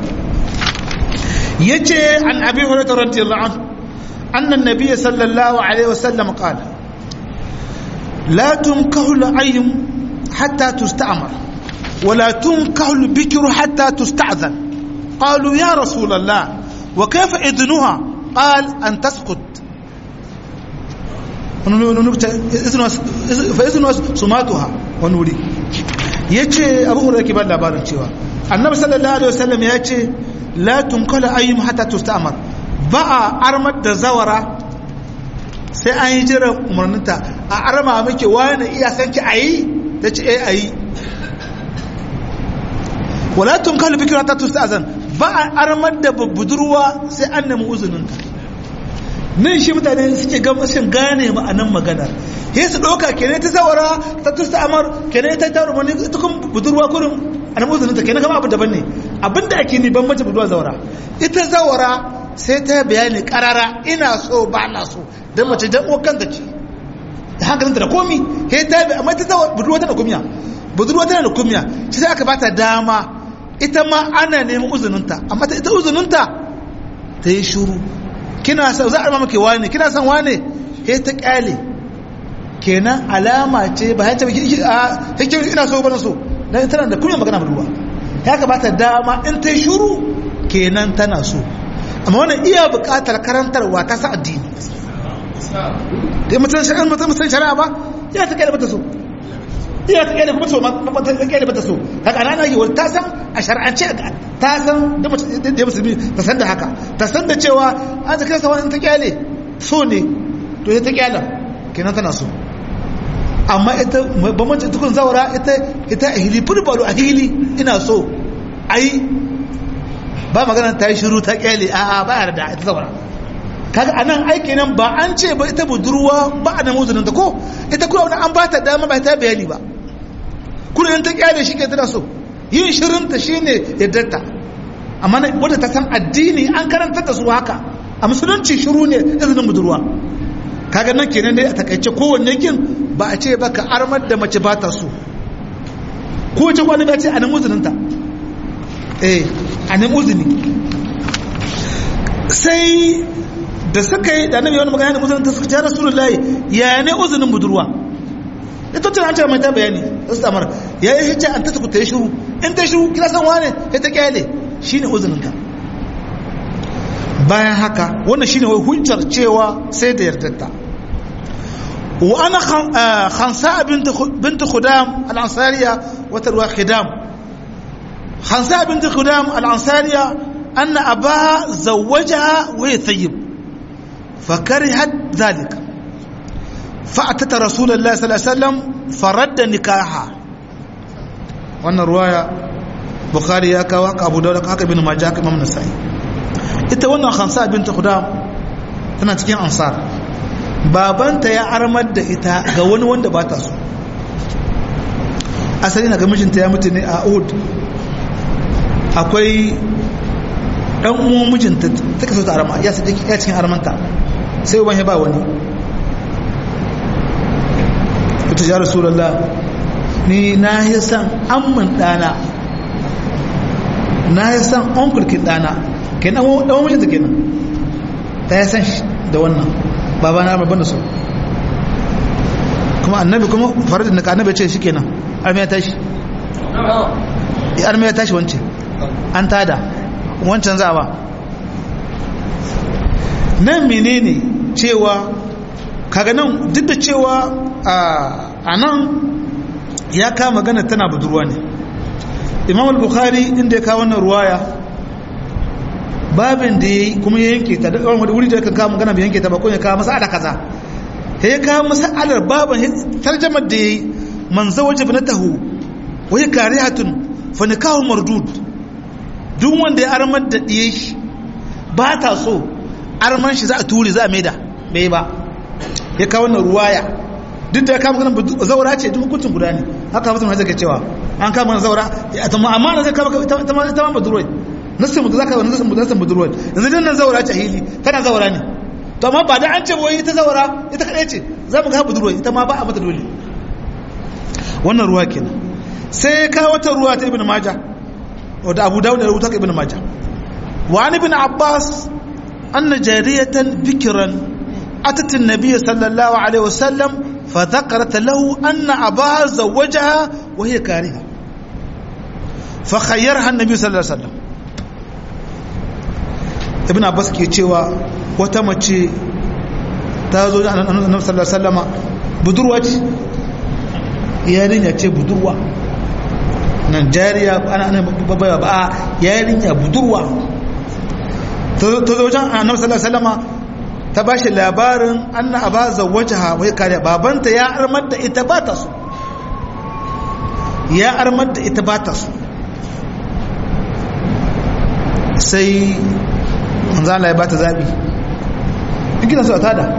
yace an abi hurairah radiyallahu anhu anna an-nabiy sallallahu alaihi wasallam qala لا تنكح العين حتى تستعمر ولا تنكح البكر حتى تستعذن قالوا يا رسول الله وكيف إذنها قال أن تسقط فإذن سماتها ونوري yace abu hurairah ke ba labarin cewa annabi sallallahu alaihi wasallam ya ce la tunkala ayyum hatta tusta'mar ba a armar da zawara sai an yi jiran umarninta a arma muke wani iya sanki a yi ta ce a yi walatun kalu bikira ta tusta azan ba a armar da budurwa sai an nemi uzuninta nan shi mutane suke gama shin gane ma'anan maganar he su ɗauka kene ta zawara ta tusta amar kene ta ta rumani ita kun budurwa kurin a nemi uzuninta kene kama abu daban ne abinda ake ni ban mace budurwa zawara ita zawara sai ta bayani karara ina so ba na so don mace jan uwar da ce da hankalinta da komi he ta bi amma ta zawa budurwa tana kumiya budurwa tana da kumiya shi sai aka bata dama ita ma ana neman uzuninta amma ta ita uzuninta ta yi shuru kina son za a rama maki wane kina son wane he ta kyale kenan alama ce ba ya ce a hikin ina so ba na so dan tana da kumiya magana budurwa ya ka bata dama in ta yi shuru kenan tana so amma wannan iya buƙatar karantarwa ta sa addini da mutum shari'a mutum mutum shari'a ba ya ta kai mata so iya ta kai da so ma ta kai mata so haka ana yi wani ta san a shari'ance ta san da mutum da musulmi ta san da haka ta san da cewa an ta kai sa wani ta kyale so ne to ya ta kyala kenan tana so amma ita bambanci tukun zaura ita ita a hili fulbalu a hili ina so ai ba magana ta yi shiru ta kyale a'a ba yarda ita zaura kaga anan aiki nan ba an ce ba ita budurwa ba a namu ta ko ita kuma wani an ba ta dama ba ta bayani ba kuma in ta kyale shi ke tana so yin shirin ta shine yaddarta amma wadda ta san addini an karantar da su haka a musulunci shiru ne izinin budurwa kaga nan kenan dai a takaice kowanne kin ba a ce ba ka armar da mace ba ta so ko wace kwanu ba ce a nan uzuninta eh a nan uzuni sai da suka yi da annabi wani magana da uzunin ta suka ce rasulullahi ya ne uzunin budurwa ita tana ce mai ta bayani su tamar ya yi hijja an ta ta ta yi shiru in ta shiru kina san wane ya ta kyale shine uzunin ka bayan haka wannan shine wai hujjar cewa sai da yardarta wa ana khansa bint khudam al-ansariya wa tarwa khidam khansa bint khudam al-ansariya anna abaha zawwajaha wa yathayyib فكرهت ذلك فأتت رسول الله صلى الله عليه وسلم فرد نكاحها wannan ruwaya bukhari ya kawo haka abu dauda haka bin majah haka imam nasai ita wannan khamsa binta khudam tana cikin ansar babanta ya armar da ita ga wani wanda ba ta so asali na ga mijinta ya mutu ne a uhud akwai dan uwan mijinta ta kaso ta arma ya cikin armanta sai uban ya ba wani ita ya rasulallah ni na yi san amman dana na yi san onkulkin dana ke dan dan mijinta kenan ta yi san shi da wannan baba na babban da so kuma annabi kuma faradin da annabi ce shi kenan arme ya tashi arme ya tashi wancan an tada wancan za ba nan menene cewa kaga nan duk da cewa a nan ya kama magana tana budurwa ne imam al-bukhari inda ya kawo wannan ruwaya babin da ya yi kuma ya yanke ta da wani wuri da kan kawo magana bai yanke ta ba ko ya kawo masa'ala kaza ya kawo masa'alar babin tarjamar da ya yi man zawaje binatahu wai karihatun fa nikahu mardud duk wanda ya armar da diye shi ba ta so arman shi za a ture za a maida bai ba ya kawo wannan ruwaya duk da ya kama ganin zaura ce duk hukuncin guda ne haka mutum hajjar ke cewa an kama ganin zaura amma na zai kama ta ma budurwai nasin mutu zaka wani nasin nasin budurwai yanzu dinnan zaura ce hili tana zaura ne to amma ba da an ce wai ita zaura ita kadai ce za mu ga budurwai ita ma ba a mata dole wannan ruwa kenan sai ya kawo wata ruwa ta ibn majah wadda abu dawud da rubuta ibn majah wa an ibn abbas anna jariyatan bikran atat an-nabiy sallallahu alaihi wasallam fa dhakarat lahu anna abaha zawwajaha wa hiya kariha fa khayyaraha an-nabiy sallallahu alaihi wasallam ibn abbas ke cewa wata mace ta zo da annabi sallallahu alaihi wasallama budurwa ce yarinya ce budurwa nan jariya ana ana babba ba yarinya budurwa ta zo wajen annabi sallallahu alaihi wasallama ta bashi labarin anna aba zawwajaha wai kare babanta ya armar da ita ba ta so ya armar da ita ba ta so sai manzo Allah ya bata zabi in kina so a tada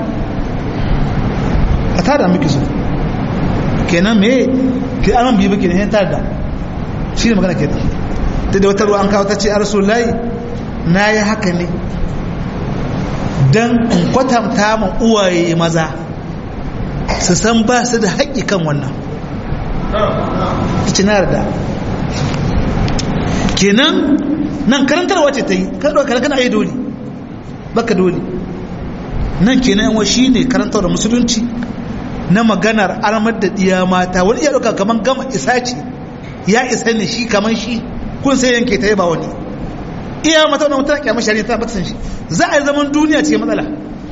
a tada miki so kenan me ki an biyu baki ne tada shi ne magana kenan da wata ruwa an kawo ta ce a rasulullahi na yi haka ne don in kwatanta ma uwaye maza su san ba su da haƙƙi kan wannan ci na da kenan nan karantarwa ce ta yi kana yi dole baka dole nan kenan yawa shi ne karantar da musulunci na maganar armar da ɗiya mata wani iya ɗauka kamar gama isa ce ya isa ne shi kamar shi kun sai yanke ta yi ba wani iya mata wani mutum kyamar shari'a ta bata san shi za a yi zaman duniya ce matsala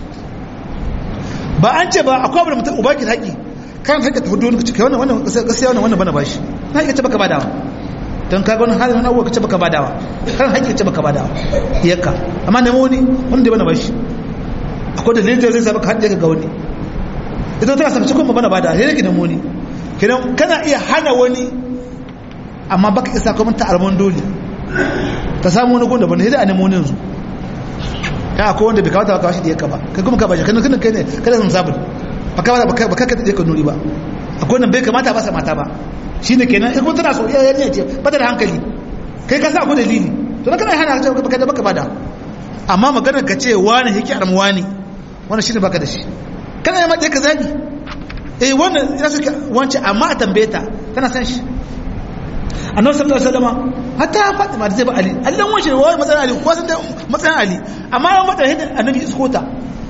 ba an ce ba akwai abu da mutum uba ki haƙi kan haƙi ta hudu wani cika wannan wannan gaskiya wannan wannan bana bashi na haƙi ce baka badawa don kaga wani halin wani abuwa ce baka badawa kan haƙi ce baka badawa iyaka amma nemo wani wani da bana bashi akwai da lilita zai saba ka haɗe ga wani ita tana sakaci kuma bana bada sai ki nemo wani kidan kana iya hana wani amma baka isa kuma ta almon dole ta samu wani gun da bane sai da a nemo wani yanzu ya akwai wanda bai kawata ba kawashi da yaka ba kai kuma ka bashi kana kana kai ne kada sun sabu ba ka ba ka ka da nuri ba akwai wanda bai kamata ba sa mata ba shine kenan in kuma tana so ya ne ce ba ta da hankali kai ka sa akwai dalili to kana hana ka baka da baka bada amma maganar ka ce wani yake armu wani wannan shine baka da shi kana yi matsayi ka zabi eh wannan ya suke wance amma a tambaye ta tana san shi annabi sallallahu alaihi wasallam hatta Fatima da zai ba Ali Allah dan wace wai matsayin Ali ko san da matsayin Ali amma ya mata hidin annabi iskota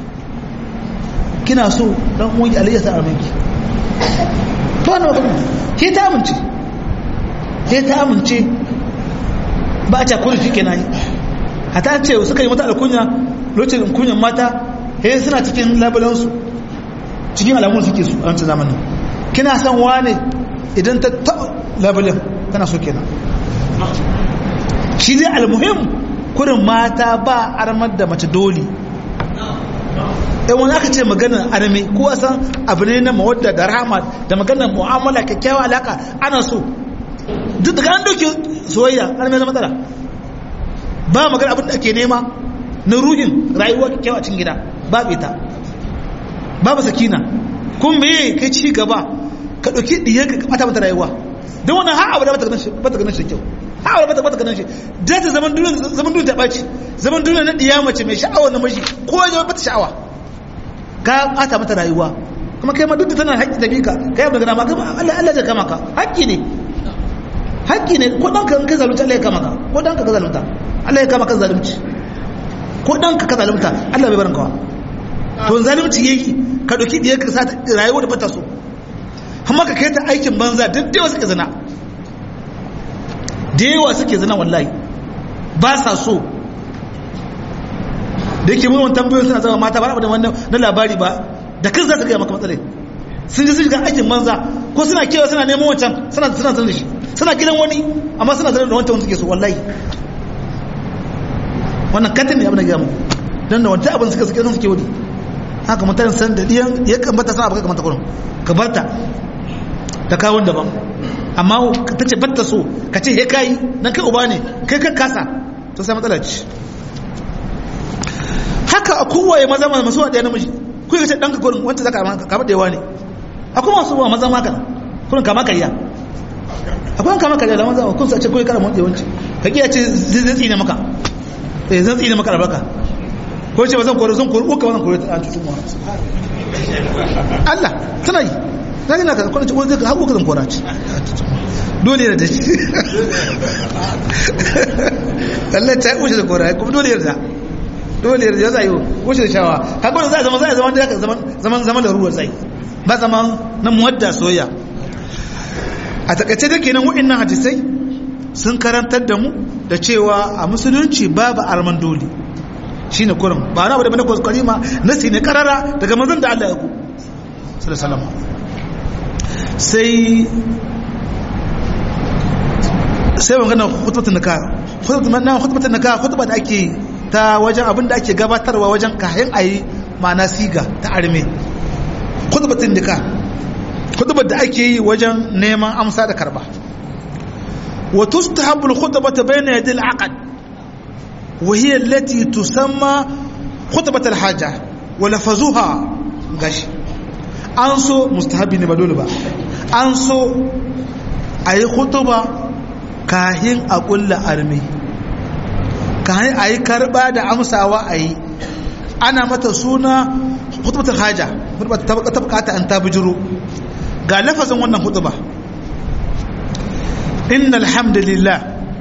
kina so dan uwan Ali ya sa armanki to wannan magana ke ta amince ke ta amince ba a ta kullu shi kenan hata ce suka yi mata alkunya lokacin kunyan mata he suna cikin labulansu cikin alamun suke su a wancan zamanin kina son wane idan ta taɓa labulin tana so kenan shi dai almuhim kurin mata ba armar da mace dole ɗan wani aka ce maganar arme ko san abu ne na mawadda da rahama da maganar mu'amala kyakkyawa alaka ana so duk daga an doke soyayya arme na matsala ba magana abin da ake nema na ruhin rayuwa kyakkyawa cikin gida babu ita babu sakina kun meye kai ci gaba ka ɗauki ɗiyar ka ɓata mata rayuwa don wannan har abu da bata ganin shi da kyau har abu da bata ganin shi da ta zaman duniya zaman duniya ta ɓaci zaman duniya na ɗiya mace mai sha'awar na mashi ko ya zama bata sha'awa ka ɓata mata rayuwa kuma kai ma duk da tana haƙƙi da bika kai abu da gana ma Allah Allah zai kama ka haƙƙi ne haƙƙi ne ko ɗanka in ka zalunta Allah ya kama ka ko ɗanka ka zalunta Allah ya kama ka zalunci ko ɗanka ka zalunta Allah bai barin kawa to zalunci yayi ka ɗauki ɗiyar ka sa rayuwa da bata so amma ka kai ta aikin banza duk da yawa suke zina da yawa suke zina wallahi ba sa so da yake mun tambayoyin suna zama mata ba da wannan na labari ba da kan za su gaya maka matsalai sun ji sun shiga aikin banza ko suna kewa suna neman wancan suna suna sanar da shi suna gidan wani amma suna sanar da wancan wanda suke so wallahi wannan katin ne abin da gaya mu don da wancan abin suka suke sun suke wani haka mutane san da diyan ya kamata sana abu kamata kurin ka barta ta kawon daban amma ta ce batta so ka ce he kayi nan kai uba ne kai kan kasa to sai matsala ce haka a kowaye maza masu wa ɗaya namiji kuka ce ɗanka kurin wanda zaka kama da yawa ne akwai masu wa maza maka kurin kama karya akwai kama karya da maza kun sa ce kuwa kara motsi yawanci ka kiya ce zai tsine maka eh zan tsine maka albarka ko ce ba zan kore zan kore uka ba zan kore ta cutu mu Allah tana yi zai na ka kwana ce wani zai haƙo ka zan kora ce dole da shi Allah ta yi wuce da kora kuma dole da dole yarda ya zai wuce da shawa haka za a zama za a zama da zaman zaman da ruwa zai ba zaman na muwadda soyayya a takaice da kenan wa'annan hadisai sun karantar da mu da cewa a musulunci babu arman dole shine kurin ba na wadda bane kwaskwari ma nasi ne karara daga manzon da Allah ya ku sallallahu sai sai magana khutbatun nikah khutbatun nikah khutba da ake ta wajen abin da ake gabatarwa wajen kayan ayi ma'ana siga ta arme khutbatun nikah khutbar da ake yi wajen neman amsa da karba wa tustahabbu al-khutbatu bayna yadi al-aqd wa hiya allati tusamma khutbat al-haja wa lafazuha gashi an so mustahabi ne ba dole ba an so ayi khutba kahin a kulla arme kahin a yi karba da amsawa a yi ana mata suna hutubatar haja ta bukata an ta bijiro ga lafazin wannan hutuba inna alhamdulillah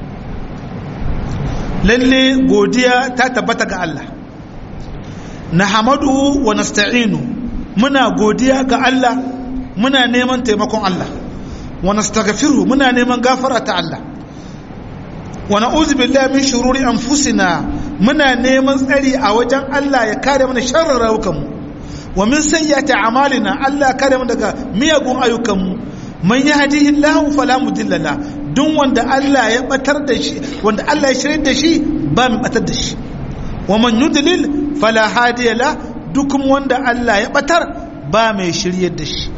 lalle godiya ta tabbata ga Allah na hamadu wa nasta'inu muna godiya ga Allah muna neman taimakon Allah wa nastaghfiru muna neman gafara ta Allah wa na'udhu billahi min shururi anfusina muna neman tsari a wajen Allah ya kare mana sharrin rayukanmu wa min sayyiati a'malina Allah ya kare mu daga miyagun ayyukanmu man yahdihillahu fala mudilla la duk wanda Allah ya batar da shi wanda Allah ya shirye da shi ba mu batar da shi wa man yudlil fala hadiya la duk wanda Allah ya batar ba mai shiryar da shi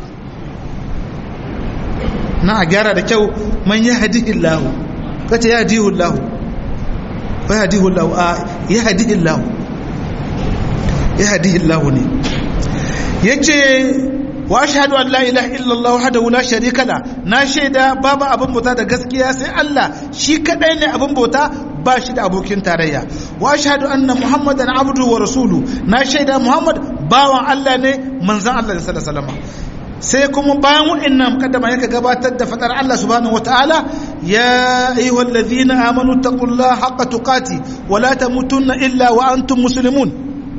na a gyara da kyau man yahdihillahu kace ya dihu Allah wa ya dihu Allah a ya hadihi Allah ya hadihi Allah ne yace wa ashhadu an la ilaha illa Allah wahdahu la sharika la na shaida babu abin bauta da gaskiya sai Allah shi kadai ne abin bauta ba shi da abokin tarayya wa ashhadu anna muhammadan abdu wa rasulu na shaida muhammad bawan Allah ne manzon Allah sallallahu alaihi wasallam sai kuma bayan wa'annan mukaddama yake gabatar da fadar Allah subhanahu wataala ya ayyuhal ladhina amanu taqullaha haqqa tuqati wa la tamutunna illa wa antum muslimun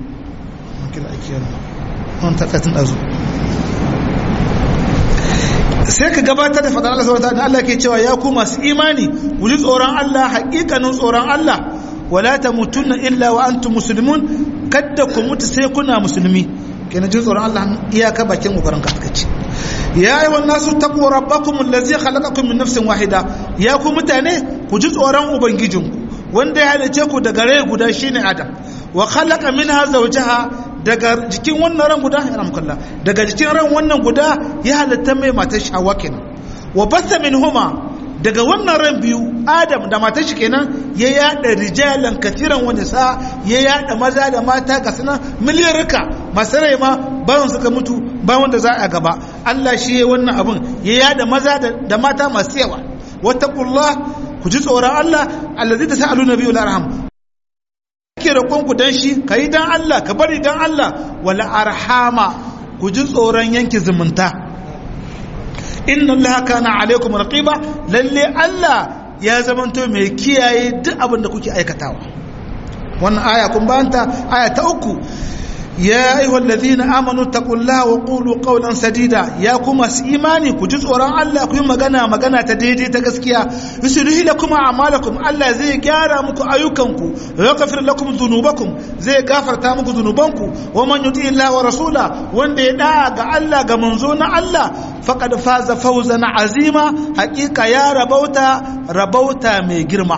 sai ka gabatar da fadar Allah subhanahu wataala Allah ke cewa ya ku masu imani ku ji tsoron Allah haƙiƙanin tsoron Allah wa la tamutunna illa wa antum muslimun kadda ku mutu sai kuna musulmi kenan jin tsoron Allah iyaka bakin kokarin ka kace ya ayyuhan nasu taqu rabbakum allazi khalaqakum min nafsin wahida ya ku mutane ku ji tsoron ubangijinku wanda ya halice ku daga rai guda shine adam wa khalaqa minha zawjaha daga jikin wannan ran guda ya ramkalla daga jikin ran wannan guda ya halitta mai matar shawa kenan wa basa minhuma daga wannan ran biyu adam da matar shi kenan ya yada rijalan kathiran wani sa ya yada maza da mata ga suna miliyarka masu rai ma bayan suka mutu bayan da za a gaba Allah shi ya wannan abin ya yada maza da mata masu yawa wattaqullah ku ji tsoron Allah allazi ta sa'alu nabiyul arham ke roƙon ku dan shi kai dan Allah ka bari dan Allah wala arhama ku ji tsoron yanki zumunta inna Allah kana alaikum raqiba lalle Allah ya zamanto mai kiyaye duk abin da kuke aikatawa wannan aya kun banta aya ta uku ya ayyuhal ladina amanu taqullaha wa qulu qawlan sadida ya kuma su imani ku ji tsoron Allah ku yi magana magana ta daidai ta gaskiya yuslihu lakum a'malakum Allah zai gyara muku ayyukanku wa yaghfir lakum dhunubakum zai gafarta muku dhunubanku wa man yuti Allah wa rasula wanda ya da ga Allah ga manzo na Allah faqad faza fawzan azima haqiqa ya rabauta rabauta mai girma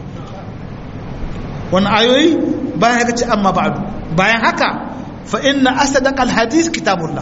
wannan ayoyi bayan haka ce amma ba'du bayan haka fa inna asdaqal hadith kitabullah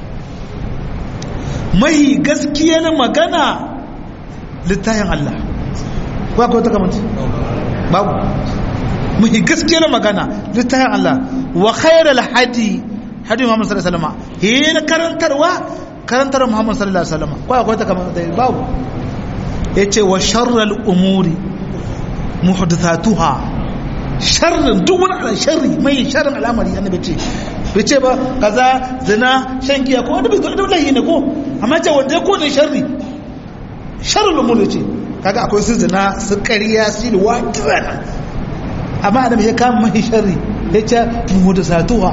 mai gaskiyar magana littafin Allah ba ko ta kamanta babu mai gaskiyar magana littafin Allah wa khairal hadi hadi Muhammad sallallahu alaihi wasallam hin karantarwa karantar Muhammad sallallahu alaihi wasallam ko akwai ta kamanta babu yace wa sharral umuri muhdathatuha sharrin duk wani ala sharri mai sharrin al'amari annabi ce bai ce ba kaza zina shan giya ko wanda bai zo da lahi ne ko amma ce wanda ya kone sharri sharrin umur ce kaga akwai su zina su ƙarya su da wakilana amma annabi ya kama mai sharri ya ce muhdathatuha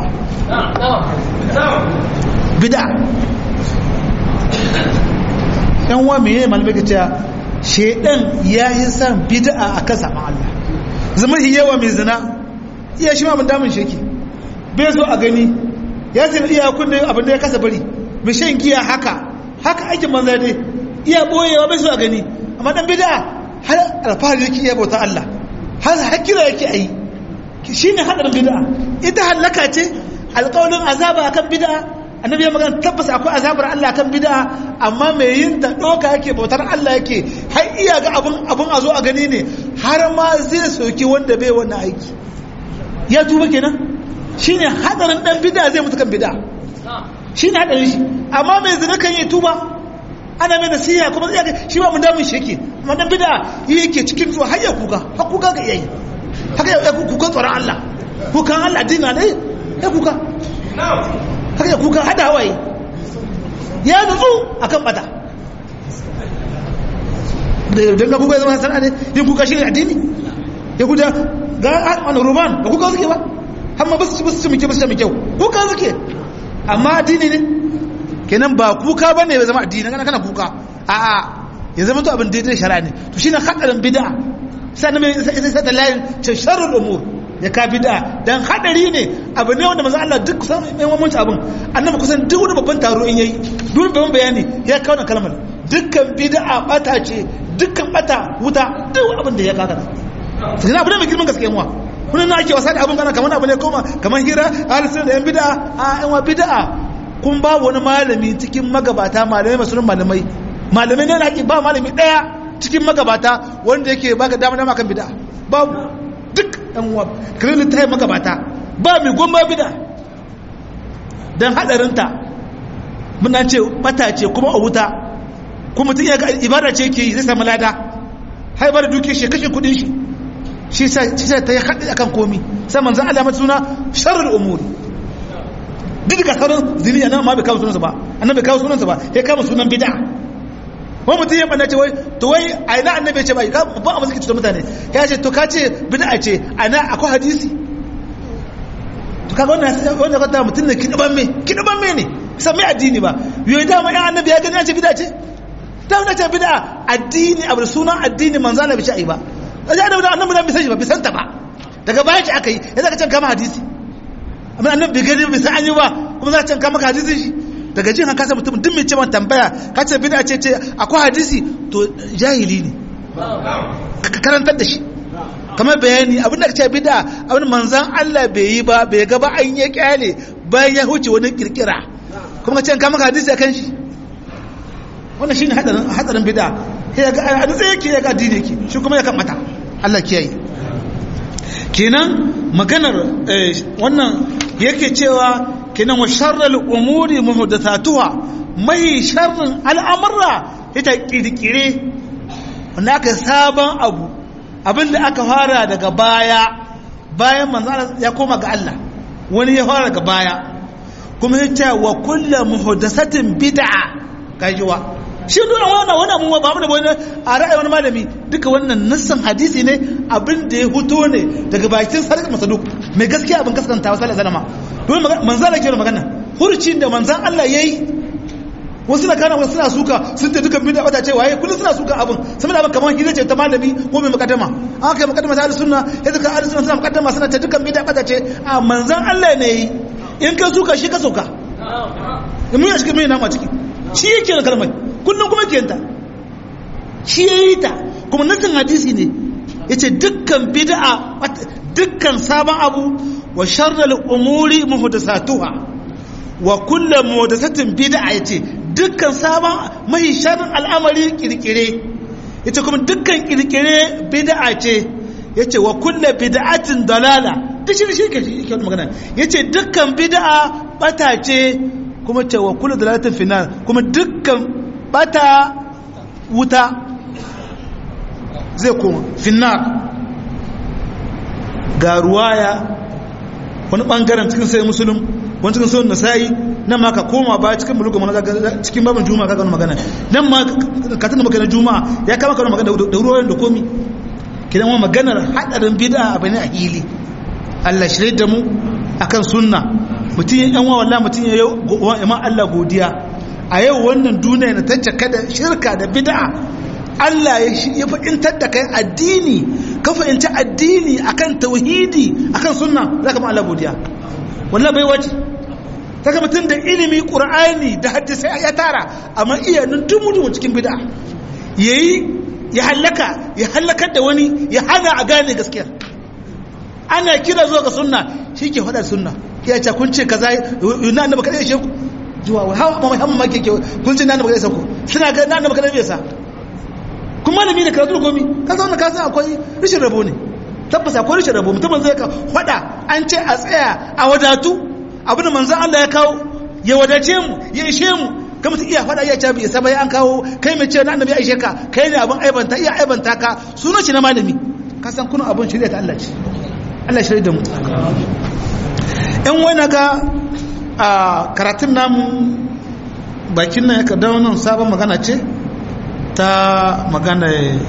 bid'a yan wa meye malamai ka ce shedan ya yi san bid'a akan saman Allah zama yawa mai zina iya shi ma mun damun sheki bai so a gani ya sai iya kunne abin da ya kasa bari mai shan giya haka haka aikin manza dai iya boyewa bai so a gani amma dan bid'a har alfahari yake iya bauta Allah har hakira yake ayi shine hadarin bid'a ita halaka ce alƙawarin azaba akan bid'a annabi ya magana tabbas akwai azabar Allah kan bid'a amma mai yin ta doka yake bautar Allah yake har iya ga abun abun a zo a gani ne har ma zai soki wanda bai wannan aiki ya tuba kenan shine hadarin dan bid'a zai mutu kan bid'a shine hadarin shi amma mai zina kan yi tuba ana mai nasiha kuma zai shi ba mun damun shi yake amma dan bid'a yake cikin zuwa har ya kuka har kuka ga yayi haka ya kuka tsoron Allah kukan Allah dina ne ya kuka haka ya kuka hada hawaye ya nutsu a kan bata don ga kuka zama sana'a ne yin kuka shi ne addini ya kuda ga wani roman ba kuka suke ba amma ba su ci muke ba su ci kyau kuka suke amma addini ne kenan ba kuka ba ne ya zama addini kana kana kuka a'a ya zama to abin daidai shari'a ne to shine hadarin bid'a sai na mai sai da layin ce sharrul umur ya ka bid'a dan hadari ne abu ne wanda manzo Allah duk kusan mai mamanci abin annabi kusan duk wani babban taro in yayi duk babban bayani ya kawo na kalmar dukkan bid'a bata ce dukkan bata wuta duk abin da ya kaga sai na abu ne mai girman gaskiya muwa kullun na ake wasa da abin kana kamar abu ne koma kamar hira alisun da yan bid'a a yan wa bid'a kun ba wani malami cikin magabata malamai masu malamai malamai ne na ba malami daya cikin magabata wanda yake baka dama dama kan bid'a babu duk ɗan uwa kirin littafin magabata ba mai goma bida don haɗarinta muna ce bata ce kuma a wuta kuma mutum ya ga ibada ce ke yi zai sami lada haibar da duke shi kashe kudin shi shi sa ta yi haɗi akan komi sai manzan Allah mata suna sharar umuri duk da sauran zini a nan ma bai kawo sunansa ba annan bai kawo sunansa ba ya kama sunan bida wani mutum ya ɓanna ce wai to wai a ina annabi ce bai ba a masu cutar mutane ya ce to ka ce bid'a ce a na akwai hadisi to kaga wannan wanda ka ta mutum ne kidaban me kidaban me ne san mai addini ba yoyi dama ya annabi ya gani ya ce bid'a ce ta wani ce bid'a addini abu sunan addini manzo Allah bai ce ai ba da ya da annabi bai san shi ba bai san ta ba daga baya ce aka yi ya zaka can kama hadisi amma annabi bai gani bai san an yi ba kuma za ka can kama hadisin shi daga jin haka sai mutum duk mai ce man tambaya ka ce bid'a ce ce akwai hadisi to jahili ne ka karantar da shi kamar bayani abin da ka ce bid'a abin manzan Allah bai yi ba bai ga ba an ya kyale bayan ya huce wani kirkira kuma ka ce ka maka hadisi akan shi wannan shine hadarin hadarin bid'a sai ga a dutse yake ya ga addini yake shi kuma ya kan mata Allah kiyaye kenan maganar wannan yake cewa kenan wa sharral umuri muhdathatuha mai sharrin al'amurra ita kirkire wanda aka sabon abu abinda aka fara daga baya bayan manzo ya koma ga Allah wani ya fara daga baya kuma ya ce wa kullu muhdathatin bid'a kajiwa shi dole wannan wannan mun ba mu da wani a ra'ayi wani malami duka wannan nassan hadisi ne abin da ya fito ne daga bakin sarki masaduk mai gaskiya abin gaskanta wa sallallahu alaihi wasallam don manzan Allah ke magana hurcin da manzan Allah yayi wasu na kana wasu suna suka sun ta dukan bid'a bata ce waye kullum suna suka abin sun da abin kamar hira ce ta malami ko mai mukaddama an kai mukaddama ta sunna ya zaka ahlus sunna suna mukaddama suna ta dukan bid'a bata ce a manzan Allah ne yi in ka suka shi ka sauka in mun shi mai nama ciki shi yake da kalmai kullum kuma ke ta shi yayi ta kuma nasin hadisi ne yace dukkan bid'a dukkan sabon abu wa sharral umuri muhdathatuha wa kullu muhdathatin bid'a yace dukkan sabon mai sharrin al'amari kirkire yace kuma dukkan kirkire bid'a ce yace wa kullu bid'atin dalala duk shi shi ke shi ke magana yace dukkan bid'a bata ce kuma ce wa kullu dalalatin final kuma dukkan bata wuta zai koma finnar ga ruwaya wani bangaren cikin sai musulun wani cikin sauran nasa'i nan ma ka koma ba cikin muluka mana cikin babin juma'a ka gano magana nan ma ka tana magana juma'a ya kama kano magana da ruwayen da komi kidan wa maganar hadarin bid'a abu ne a hili Allah shirye da mu akan sunna mutum ya yan wallahi mutum ya yi ma Allah godiya a yau wannan duniya na tancaka da shirka da bid'a Allah ya fahimtar da kai addini ka fahimci addini akan tauhidi akan sunna za ka ma Allah godiya wallah bai wace saka mutum da ilimi qur'ani da hadisi ya tara amma iya nan dumu cikin bid'a yayi ya halaka ya halakar da wani ya hana a gane gaskiya ana kira zuwa ga sunna shi ke faɗa sunna ya ce kun ce kaza na annabi kada ya sheku juwa wa hawa muhammad ma ke kun ce na annabi kada ya sheku suna ga na annabi kada ya sa kuma malami da karatu gomi ka zauna ka san akwai rishin rabo ne tabbas akwai rishin rabo mutum zai ka fada an ce a tsaya a wadatu abin da manzon Allah ya kawo ya wadace mu ya ishe mu ka mutum iya fada iya cabi isa bai an kawo kai mai ce na annabi aishe ka kai ne abin aibanta iya aibanta ka sunan shi na malami ka san kuna abin shirya ta Allah ce Allah shirya da mu in wani ga a karatun namu bakin nan ya ka dawo nan sabon magana ce ta magana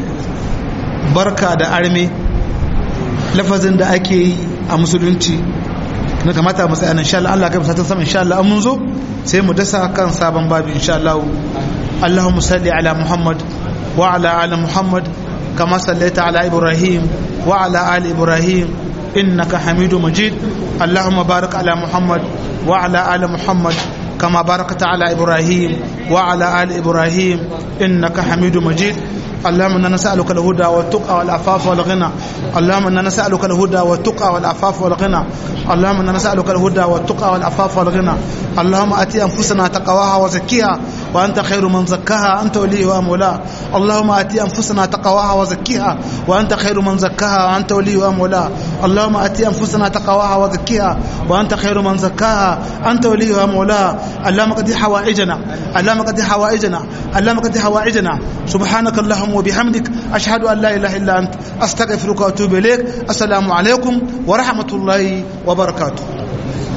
barka da arme lafazin da ake yi a musulunci na kamata mu tsaya insha Allah Allah kai musatan sama insha Allah mun zo sai mu dasa kan sabon babu insha Allah Allahumma salli ala Muhammad wa ala ali Muhammad kama sallaita ala Ibrahim wa ala ali Ibrahim innaka Hamidu Majid Allahumma barik ala Muhammad wa ala ali Muhammad كما باركت على إبراهيم وعلى آل إبراهيم إنك حميد مجيد اللهم انا نسالك الهدى والتقى والعفاف والغنى اللهم انا نسالك الهدى والتقى والعفاف والغنى اللهم انا نسالك الهدى والتقى والعفاف والغنى اللهم اتي انفسنا تقواها وزكيها وانت خير من زكاها انت وليها ومولاها اللهم اتي انفسنا تقواها وزكيها وانت خير من زكاها وانت وليها ومولاها اللهم اتي انفسنا تقواها وزكيها وانت خير من زكاها انت وليها ومولاها اللهم قد حوائجنا اللهم قد حوائجنا اللهم قد حوائجنا سبحانك اللهم وبحمدك أشهد أن لا إله إلا أنت أستغفرك وأتوب إليك السلام عليكم ورحمة الله وبركاته